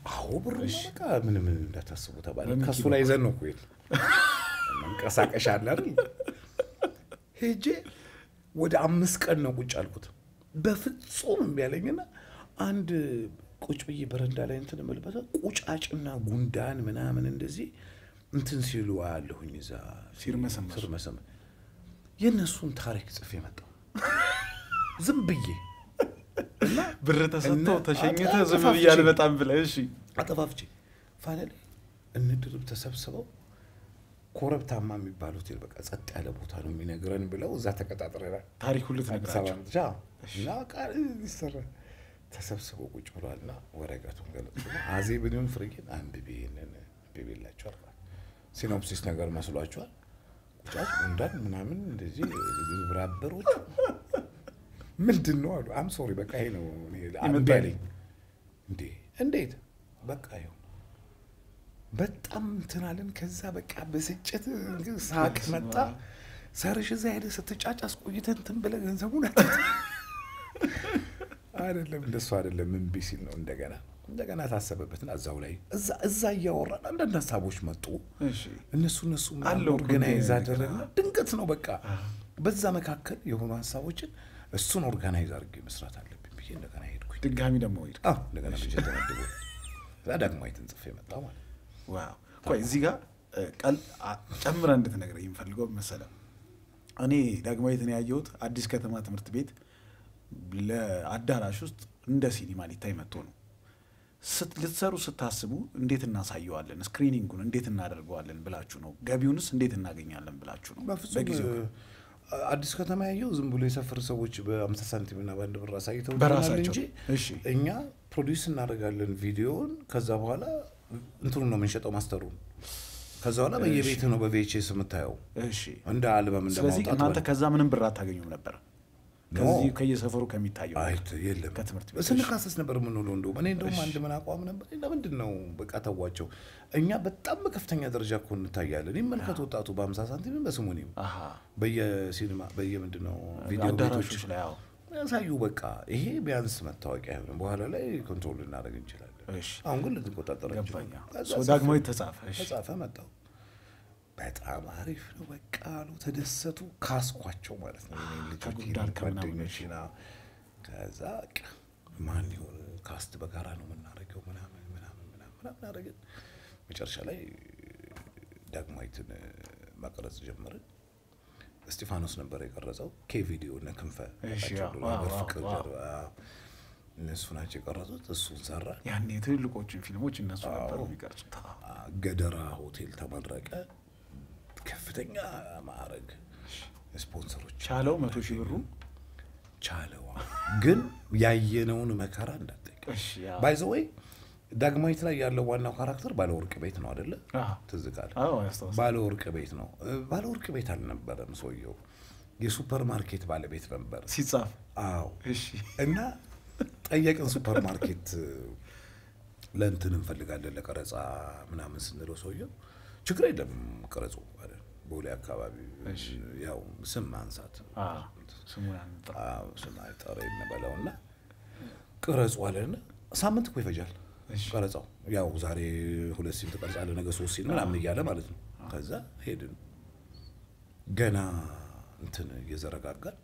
አዎ ብር በቃ ምንም እንዳታስቡ ተባለ። በሚኪ ከሱ ላይ ይዘን ነው እኮ የሄድን። መንቀሳቀሻ አለ አይደል? ሄጄ ወደ አምስት ቀን ነው ቁጭ አልኩት። በፍጹም እምቢ አለኝና አንድ ቁጭ ብዬ በረንዳ ላይ እንትን እምልበት ቁጫጭና ጉንዳን ምናምን እንደዚህ እንትን ሲሉ አያለሁኝ እዛ ሲርመሰመሱ። ሲርመሰመ የእነሱን ታሪክ ጽፌ መጣሁ ዝም ብዬ ብር ተሰጥቶ እና ተሸኝተ አጣ- ዝም አጠፋፍቼ። ብያል በጣም ብለህ እሺ አጠፋፍቼ ፋለ ላይ እንድርብ ተሰብስበው ኮረብታማ የሚባል ሆቴል በቃ ጸጥ ያለ ቦታ ነው የሚነግረን ብለው እዛ ተቀጣጥረናል። ታሪኩን አዲስ አበባ ልትነግራቸው ብቻ እና ቃል ይሰራ ተሰብስበው ቁጭ ብሏል እና ወረቀቱን ገለጹ። አዜብንም ፍርጌን አንብቤ ይህንን አንብቤላቸዋል። ሲኖፕሲስ ነገር መስሏቸዋል። ቁጫጭ ጉንዳን ምናምን እንደዚህ ብራበሮች ምንድን ነው አሉ። አም ሶሪ በቃ ይሄ ነው እኔ አንዱ ያለኝ። እንዴ እንዴት በቃ ይኸው በጣም እንትን አለን። ከዛ በቃ ብስጭት እንግዲህ ሳቅ መጣ። ሰርሽ እዛ ሄደ ስትጫጭ አስቆይተን እንትን ብለህ ገንዘቡን አት አይደለም እንደሱ አይደለም እምቢ ሲል ነው እንደገና እንደገና ታሰበበትና እዛው ላይ እዛ እዛ እያወራን አንዳንድ ሀሳቦች መጡ። እሺ እነሱ እነሱ አለው ኦርጋናይዝ እኮ አደረግና ድንገት ነው በቃ በዛ መካከል የሆኑ ሀሳቦችን እሱን ኦርጋናይዝ አድርጌ መስራት አለብኝ ብዬ እንደገና ሄድኩኝ። ድጋሚ ደግሞ ሄድ አዎ እንደገና ብቻ ተመድቦ እዛ ዳግማዊትን ጽፌ መጣ ማለት ነው። ዋው ቆይ እዚህ ጋር እ፣ ቀል አ- ጨምረህ እንድትነግረኝ የምፈልገው መሰለ እኔ ዳግማዊትን ያየሁት አዲስ ከተማ ትምህርት ቤት ለአዳራሽ ውስጥ እንደ ሲኒማ ሊታይ መጥቶ ነው። ስት- ልትሰሩ ስታስቡ እንዴት እናሳየዋለን፣ ስክሪኒንጉን እንዴት እናደርገዋለን ብላችሁ ነው? ገቢውንስ እንዴት እናገኛለን ብላችሁ ነው? በፍጹም በጊዜው አ- አዲስ ከተማ ያየው ዝም ብሎ የሰፈር ሰዎች በአምሳ ሳንቲም እና በአንድ ብር አሳይተው በራሳቸው። እንጂ እሺ እኛ ፕሮዲውስ እናደርጋለን ቪዲዮውን። ከዛ በኋላ እንትኑ ነው የምንሸጠው ማስተሩን። ከዛ በኋላ በየቤት ነው በቪኤችኤስ የምታየው እሺ። እንደ አልበም እንደ ስለዚህ ማውጣት እናንተ ማለት ከዛ ምንም ብር አታገኙም ነበር? ከዚህ ከየሰፈሩ ከሚታየው አይት የለም ከትምህርት ቤት ስንካሰስ ነበር የምንውለው። እንደውም እኔ እንደውም አንድ ምን አቋም ነበር፣ ለምንድን ነው በቃ ተዋቸው። እኛ በጣም በከፍተኛ ደረጃ እኮ እንታያለን። ይመልከት ወጣቱ በአምሳ ሳንቲም በስሙኒም አሃ በየሲኒማ በየምንድን ነው ቪዲዮ ቤቶች አዳራሾች ላይ አዎ። ያሳዩ። በቃ ይሄ ቢያንስ መታወቂያ ይሆን፣ በኋላ ላይ ኮንትሮል ልናደርግ እንችላለን። እሺ አሁን ግን ልንቆጣጠር ገባኛ። ከዛ ሶ ዳግማዊት ተጻፈ። እሺ ተጻፈ መጣው። በጣም አሪፍ ነው በቃ አሉ፣ ተደሰቱ። ካስኳቸው ማለት ነው የኔን ልጆች ከጉንዳን ከምናምን ጓደኞቼን። አዎ። ከዛ በቃ ማን ይሆን ካስት በጋራ ነው የምናደርገው ምናምን ምናምን ምናምን ምናምን አደረግን። መጨረሻ ላይ ዳግማዊትን መቅረጽ ጀመርን። እስጢፋኖስ ነበር የቀረጸው። ኬ ቪዲዮ እነ ክንፈ እሺ፣ ያውቃቸው ዋው፣ ዋው፣ በፍቅር ዋው። ጀርባ እነሱ ናቸው የቀረጹት። እሱን ሰራ። ያኔ ትልልቆችን ፊልሞች እነሱ ነበሩ የሚቀርጹት። አዎ። ገደራ ሆቴል ተመረቀ። ከፍተኛ ማዕረግ ስፖንሰሮች ቻለው መቶ ሺህ ብሩ ቻለዋ። ግን ያየነውን መከራ እንዳጠይቅ እሺ፣ ያው። ባይዘወይ ዳግማዊት ላይ ያለው ዋናው ካራክተር ባለወርቅ ቤት ነው አደለ? አዎ። ትዝ ካለ አዎ ያስታውሳል። ባለወርቅ ቤት ነው። እ፣ ባለወርቅ ቤት አልነበረም ሰውየው፣ የሱፐር ማርኬት ባለቤት ነበር። ሲጻፍ አዎ እሺ እና ጠየቅን። ሱፐር ማርኬት ለእንትን እንፈልጋለን ለቀረጻ ምናምን ስንለው ሰውየው ችግር የለም ቅረጹ አለ። ቦሌ አካባቢ ያው ስም ማንሳት አዎ፣ ስሙን አንጠራ። አዎ፣ ስም አይጠራ እንበለው እና ቅረጹ አለን። ሳምንት እኮ ይፈጃል እሺ። ቀረጻው። ያው ዛሬ ሁለት ሲን ትቀርጻለህ፣ ነገ ሶስት ሲን ምናምን እያለ ማለት ነው። ከዛ ሄድን ገና እንትን እየዘረጋጋል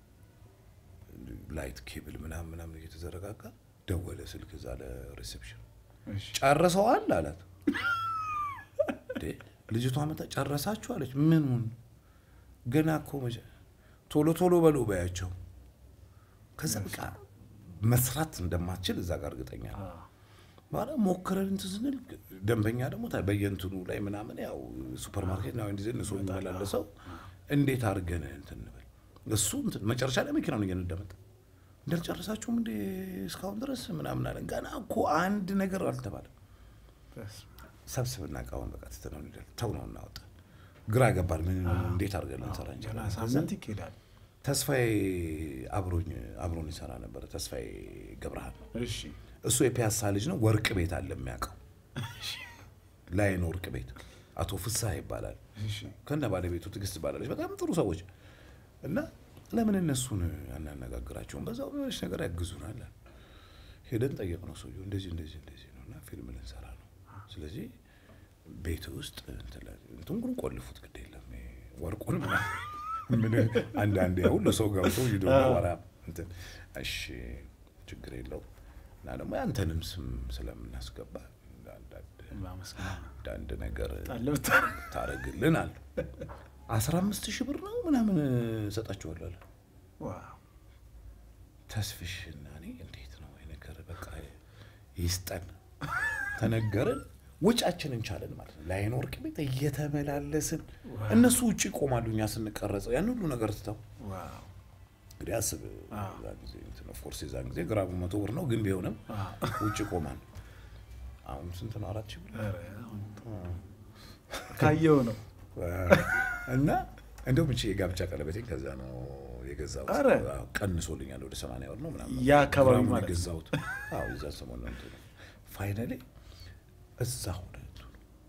ላይት ኬብል ምናምን ምናምን እየተዘረጋጋ ደወለ ስልክ እዛ ለሪሴፕሽን እሺ ጨርሰዋል አላት። እንዴ ልጅቷ መጣ ጨረሳችሁ አለች። ምኑን ገና እኮ መቼ ቶሎ ቶሎ በሉ በያቸው። ከዛ በቃ መስራት እንደማትችል እዛ ጋር እርግጠኛ ነው። አዎ። በኋላ ሞክረን እንትን ስንል ደንበኛ ደግሞ ታ- በየእንትኑ ላይ ምናምን ያው ሱፐር ማርኬት ነው እንዲህ እሱ የሚመላለሰው እንዴት አድርገን እንትን እንበል እሱ እንትን መጨረሻ ላይ መኪናውን እየነዳ መጣ። እንዳልጨረሳችሁም እንዴ እስካሁን ድረስ ምናምን አለን። ገና እኮ አንድ ነገር አልተባለም። በስመ ሰብስብና እቃውን በቃ ትተነው እንሄዳለን። ተው ነው እናወጣ ግራ ገባል። ምን እንዴት አድርገን ልንሰራ አብ። ገና እንችላለን? ሳምንት ይኬዳል። ተስፋዬ አብሮኝ አብሮን ይሰራ ነበረ። ተስፋዬ ገብረሃል ነው እሺ እሱ የፒያሳ ልጅ ነው። ወርቅ ቤት አለ የሚያውቀው ላይን ወርቅ ቤት አቶ ፍስሐ ይባላል። እሺ ከነ ባለቤቱ ትዕግስት ትባላለች። በጣም ጥሩ ሰዎች እና ለምን እነሱን አናነጋግራቸውም? በዛው የሆነች ነገር ያግዙናል። ሄደን ጠየቅ ነው ሰውየው እንደዚህ እንደዚህ እንደዚህ ነው እና ፊልም ልንሰራ ነው። ስለዚህ ቤት ውስጥ እንትን ላይ- እንትን ግን ቆልፉት ግድ የለም ይሄ ወርቁን ምናምን ምን አንዳንዴ ሁሉ ሰው ገብቶ ሂዶ ወራ እንትን እሺ ችግር የለው እና ደግሞ ያንተንም ስም ስለምናስገባ አንዳንድ ማመስገን አንዳንድ ነገር ጣል ብታረግ ታረግልን አሉ። አስራ አምስት ሺህ ብር ነው ምናምን እሰጣችኋለሁ አለ። ዋው ተስፍሽና እኔ እንዴት ነው ይሄ ነገር በቃ ይስጠን ተነገርን። ውጫችንን ቻለን ማለት ነው። ላይን ወርቅ ቤት እየተመላለስን እነሱ ውጭ ይቆማሉ፣ እኛ ስንቀረጸው ያን ሁሉ ነገር ትተው ዋው እንግዲህ አስብ። እዛ ጊዜ እንትን ኦፍኮርስ የዛን ጊዜ ግራሙ መቶ ብር ነው፣ ግን ቢሆንም ውጭ ይቆማል። አሁን ስንት ነው? አራት ሺህ ብር ኧረ አሁን ካየው ነው እና እንደውም እቺ የጋብቻ ቀለበቴን ከዛ ነው የገዛሁት። ኧረ! አዎ፣ ቀንሶልኛል ወደ ሰማንያ ብር ነው ምናምን ያ አካባቢ ግራሙን ማለት ነው። የገዛሁት። አዎ የዛ ሰሞን ነው እንትኑ ፋይናሊ እዛ ሆነ እንትኑ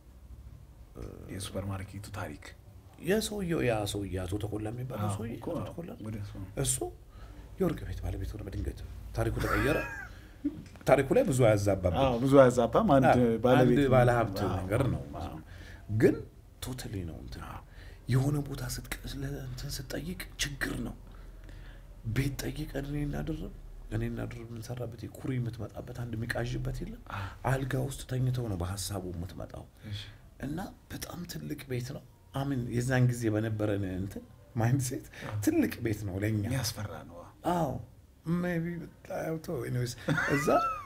የሱፐር ማርኬቱ ታሪክ የሰውየው ያ ሰውዬ አቶ ተኮላ የሚባለው አዎ ሰውዬ እኮ አቶ አዎ። ተኮላ ወደ እሱ ነው። እሱ የወርቅ ቤት ባለቤት ሆነ። በድንገት ታሪኩ ተቀየረ። ታሪኩ ላይ ብዙ አያዛባብን። አዎ ብዙ አያዛባም። አንድ ባለቤት አንድ ባለሀብት አዎ፣ ነገር ነው። አዎ። ግን ቶታሊ ነው እንትን የሆነ ቦታ ስትቀስ እንትን ስትጠይቅ ችግር ነው። ቤት ጠይቀን እኔ እናድርብ እኔ እናድርብ የምንሰራበት ኩሪ የምትመጣበት አንድ የሚቃዥበት የለም። አልጋ ውስጥ ተኝተው ነው በሀሳቡ የምትመጣው እሺ። እና በጣም ትልቅ ቤት ነው። አምን የዛን ጊዜ በነበረን እንትን ማይንድ ሴት ትልቅ ቤት ነው ለእኛ የሚያስፈራ ነው። አዎ ሜይ ቢ በጣም ተው፣ anyways እዛ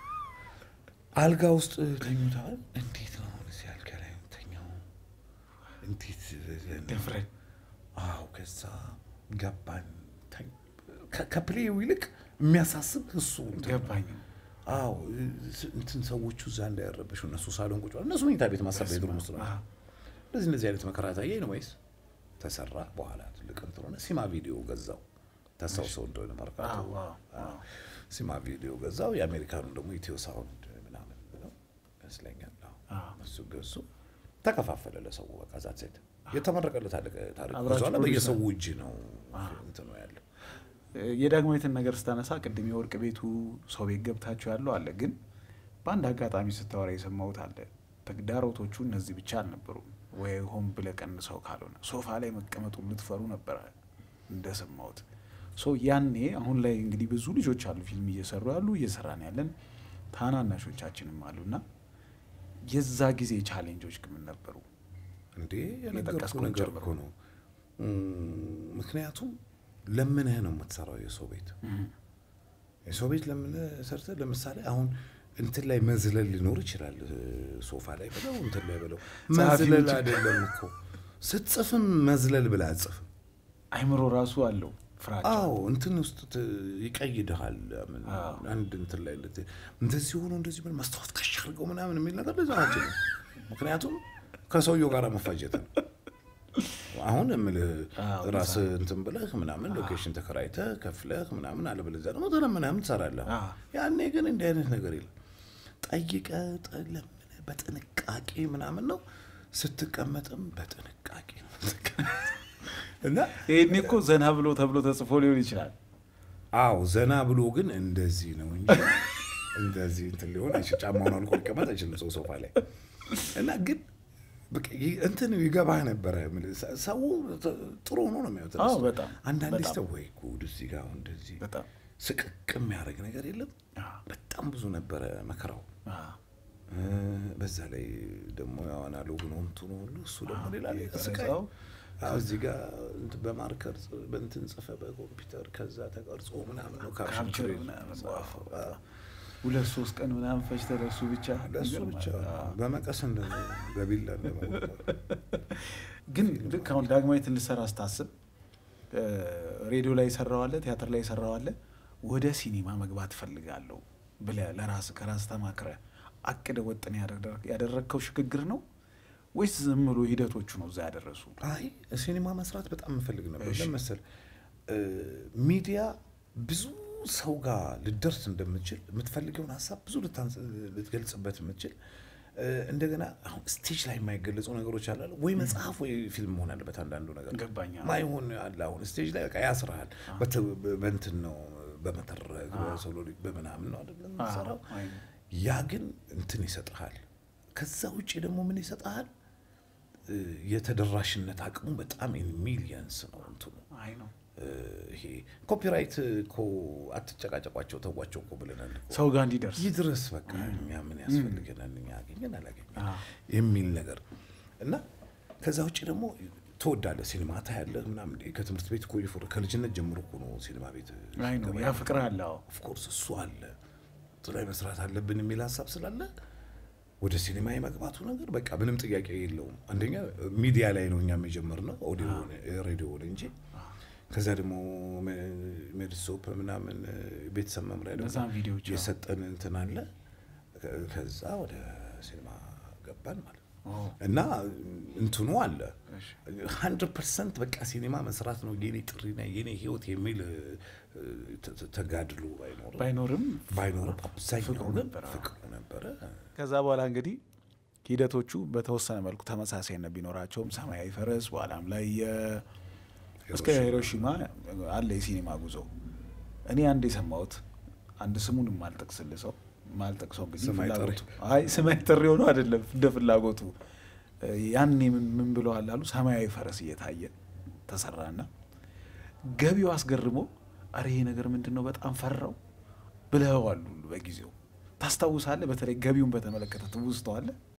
አልጋ ውስጥ ተኝተዋል። እንዴት ነው አሁን እዚህ አልጋ ላይ ተኛው? እንዴት ደፍረን አዎ፣ ከዛ ገባን። ተኝ- ከ- ከፕሌው ይልቅ የሚያሳስብ እሱ እንትን ነው። ገባኝ። አዎ ስ- እንትን ሰዎቹ እዛ እንዳያረበሹ እነሱ ሳሎን ቁጭ ብለው እነሱ መኝታ ቤት ማሰብ ቤድሩም ውስጥ ነው። አዎ። እንደዚህ እንደዚህ አይነት መከራ ታየኝ ነው ወይስ ተሰራ በኋላ ትልቅ እንትን ሆነ። ሲማ ቪዲዮ ገዛው ታስታውሰው እንደሆነ መርካቶ አዎ፣ አዎ፣ አዎ። ሲማ ቪዲዮ ገዛው። የአሜሪካኑ ደግሞ ኢትዮ ሳውንድ ምናምን ብለው ይመስለኛል። አዎ። አዎ። እሱ ገዙ። ተከፋፈለ ለሰው በቃ ዛት ሴት የተመረቀለት አለቀ ታሪክ አብራችሁ ብዙ አለ። ፕሮዲውስ በየሰው እጅ ነው እንትኑ ያለው። የዳግማዊትን ነገር ስታነሳ ቅድም የወርቅ ቤቱ ሰው ቤት ገብታችሁ ያለው አለ። ግን በአንድ አጋጣሚ ስታወራ የሰማሁት አለ። ተግዳሮቶቹ እነዚህ ብቻ አልነበሩም። ወይ ሆን ብለህ ቀንሰው ካልሆነ ሶፋ ላይ መቀመጡ ልትፈሩ ነበረ እንደሰማሁት። ሶ ያኔ አሁን ላይ እንግዲህ ብዙ ልጆች አሉ ፊልም እየሰሩ ያሉ እየሰራን ያለን ታናናሾቻችንም አሉ እና የዛ ጊዜ ቻሌንጆች ምን ነበሩ? እንዴ የነገርኩህ የጠቀስኩህን ነገር ጨምሮ። እኮ ነው። እም፣ ምክንያቱም ለምንህ ነው የምትሰራው የሰው ቤት የሰው ቤት ለምንህ ሰርተህ ለምሳሌ አሁን እንትን ላይ መዝለል ሊኖር ይችላል። ሶፋ ላይ ብለው እንትን ላይ ብለው ጸሐፊው መዝለል ብቻ። አይደለም እኮ ስትጽፍም መዝለል ብለህ አጽፍም። አይምሮ ራሱ አለው ፍራቻ። አዎ እንትን ውስጥ ት- ይቀይድሃል። ምን አዎ። አንድ እንትን ላይ እንደዚህ እንደዚህ ሆኖ እንደዚህ ምን መስታወት ከሽ አድርገው ምናምን የሚል ነገር ለዛ ናቸው። ምክንያቱም ከሰውየው ጋር መፋጀት ነው። አሁን የምልህ አዎ፣ ራስህ እንትን ብለህ ምናምን ሎኬሽን ተከራይተህ ከፍለህ ምናምን አለበለዚያ ደግሞ ተለምነህም ትሰራለህ። አዎ። ያኔ ግን እንዲህ አይነት ነገር የለም። ጠይቀህ ለምነህ በጥንቃቄ ምናምን ነው ስትቀመጥም በጥንቃቄ ነው የምትቀመጠው። እና ይሄኔ እኮ ዘና ብሎ ተብሎ ተጽፎ ሊሆን ይችላል። አዎ ዘና ብሎ ግን እንደዚህ ነው እንጂ እንደዚህ እንትን ሊሆን አይችል። ጫማውን አልቆ ሊቀመጥ አይችልም ሰው ሶፋ ላይ እና ግን በቃ ይህ እንትን ይገባህ ነበረ። የምልህ ሰ- ሰው ጥ- ጥሩ ሆኖ ነው የሚያዩት። አዎ፣ በጣም አንዳንዴ በጣም። ስተው ወይ ጉድ እዚህ ጋር አሁን እንደዚህ በጣም ስቅቅ የሚያደርግ ነገር የለም። አዎ፣ በጣም ብዙ ነበረ መከራው። አዎ። እ፣ በዛ ላይ ደግሞ ያው አናሎግ ነው እንትኑ ሁሉ እሱ ደግሞ ሌላ ሌላ ስቃይ የተረሳው አዎ፣ እዚህ ጋር እንትን በማርከር ጽ- በእንትን ጽፈ በኮምፒውተር ከዛ ተቀርጾ ምናምን ነው ካፕቸር ካፕቸር ምናምን ጻፈው። አዎ። ሁለት ሶስት ቀን ምናምን ፈጅተህ ለእሱ ብቻ ለእሱ ይገርማል። ብቻ አዎ። በመቀስ እንደዚህ በቢላ እንደመወጣት ግን ልክ አሁን ዳግማዊትን ልትሰራ ስታስብ እ፣ ሬዲዮ ላይ ሰራዋለ፣ ቲያትር ላይ ሰራዋለ፣ ወደ ሲኒማ መግባት እፈልጋለሁ ብለህ ለራስህ ከራስህ ተማክረህ አቅደህ ወጥን ያደረግከው ሽግግር ነው ወይስ ዝም ብሎ ሂደቶቹ ነው እዛ ያደረሱ? አይ ሲኒማ መስራት በጣም የምፈልግ ነበር። እሺ። ለምን መሰል እ፣ ሚዲያ ብዙ ሰው ጋር ልደርስ እንደምችል የምትፈልገውን ሀሳብ ብዙ ልታንስ- ልትገልጽበት የምችል እ፣ እንደገና አሁን ስቴጅ ላይ የማይገለጹ ነገሮች አላለ ወይ መጽሐፍ ወይ ፊልም መሆን አለበት። አንዳንዱ ነገር ገባኝ። አዎ። ማይሆን አለ። አሁን ስቴጅ ላይ በቃ ያስርሃል። በት- በእንትን ነው በመተረክ በሶሎሪክ በምናምን ነው አይደለም አዎ፣ የምትሰራው። አይ ነው። ያ ግን እንትን ይሰጥሃል። ከዛ ውጭ ደግሞ ምን ይሰጥሃል? እ፣ የተደራሽነት አቅሙ በጣም ሚሊየንስ ነው እንትኑ አይ ነው እ፣ ይሄ ኮፒራይት እኮ አትጨቃጨቋቸው ተዋቸው እኮ ብለናል እኮ። ሰው ጋር እንዲደርስ ይድረስ በቃ እኛ ምን ያስፈልገናል እኛ አገኘን አላገኘን አዎ። የሚል ነገር እና ከዛ ውጭ ደግሞ ትወዳለህ ሲኒማ ታያለህ ምናምን እንዴ ከትምህርት ቤት እኮ እየፎረ ከልጅነት ጀምሮ እኮ ነው ሲኒማ ቤት አይ ነው ያ ፍቅር አለ። አዎ ኦፍኮርስ እሱ አለ እሱ ላይ መስራት አለብን የሚል ሀሳብ ስላለ ወደ ሲኒማ የመግባቱ ነገር በቃ ምንም ጥያቄ የለውም። አንደኛ ሚዲያ ላይ ነው እኛም የጀመርነው ኦዲዮ ሬዲዮ ላይ እንጂ ከዛ ደግሞ ሜድሶፕ ምናምን ቤተሰብ መምሪያ ደግሞ እነዛን ቪዲዮዎች አዎ። የሰጠን እንትን አለ። ከ- ከዛ ወደ ሲኒማ ገባን ማለት ነው። ኦ፣ እና እንትኑ አለ እሺ። ሀንድረድ ፐርሰንት በቃ ሲኒማ መስራት ነው የኔ ጥሪና የኔ ህይወት የሚል እ፣ ተ- ተ- ተጋድሎ ባይኖርም ባይኖርም ባይኖርም አብዛኛው ፍቅሩ ግን ነበረ። ፍቅሩ ነበረ። ከዛ በኋላ እንግዲህ ሂደቶቹ በተወሰነ መልኩ ተመሳሳይነት ቢኖራቸውም ሰማያዊ ፈረስ በኋላም ላይ የ- እስከ ሂሮሺማ አለ የሲኒማ ጉዞ። እኔ አንድ የሰማሁት አንድ ስሙን የማልጠቅስልህ ሰው ማልጠቅሰው እንግዲህ ስም አይጠሪ። ፍላጎቱ አይ ስም አይጠሪ ሆኖ አይደለም እንደ ፍላጎቱ ያኔ ምን ምን ብለዋል አሉ ሰማያዊ ፈረስ እየታየ ተሰራና ገቢው አስገርሞ አረ ይሄ ነገር ምንድን ነው በጣም ፈራው ብለዋሉ በጊዜው ታስታውሳለህ በተለይ ገቢውን በተመለከተ ትውስተዋለህ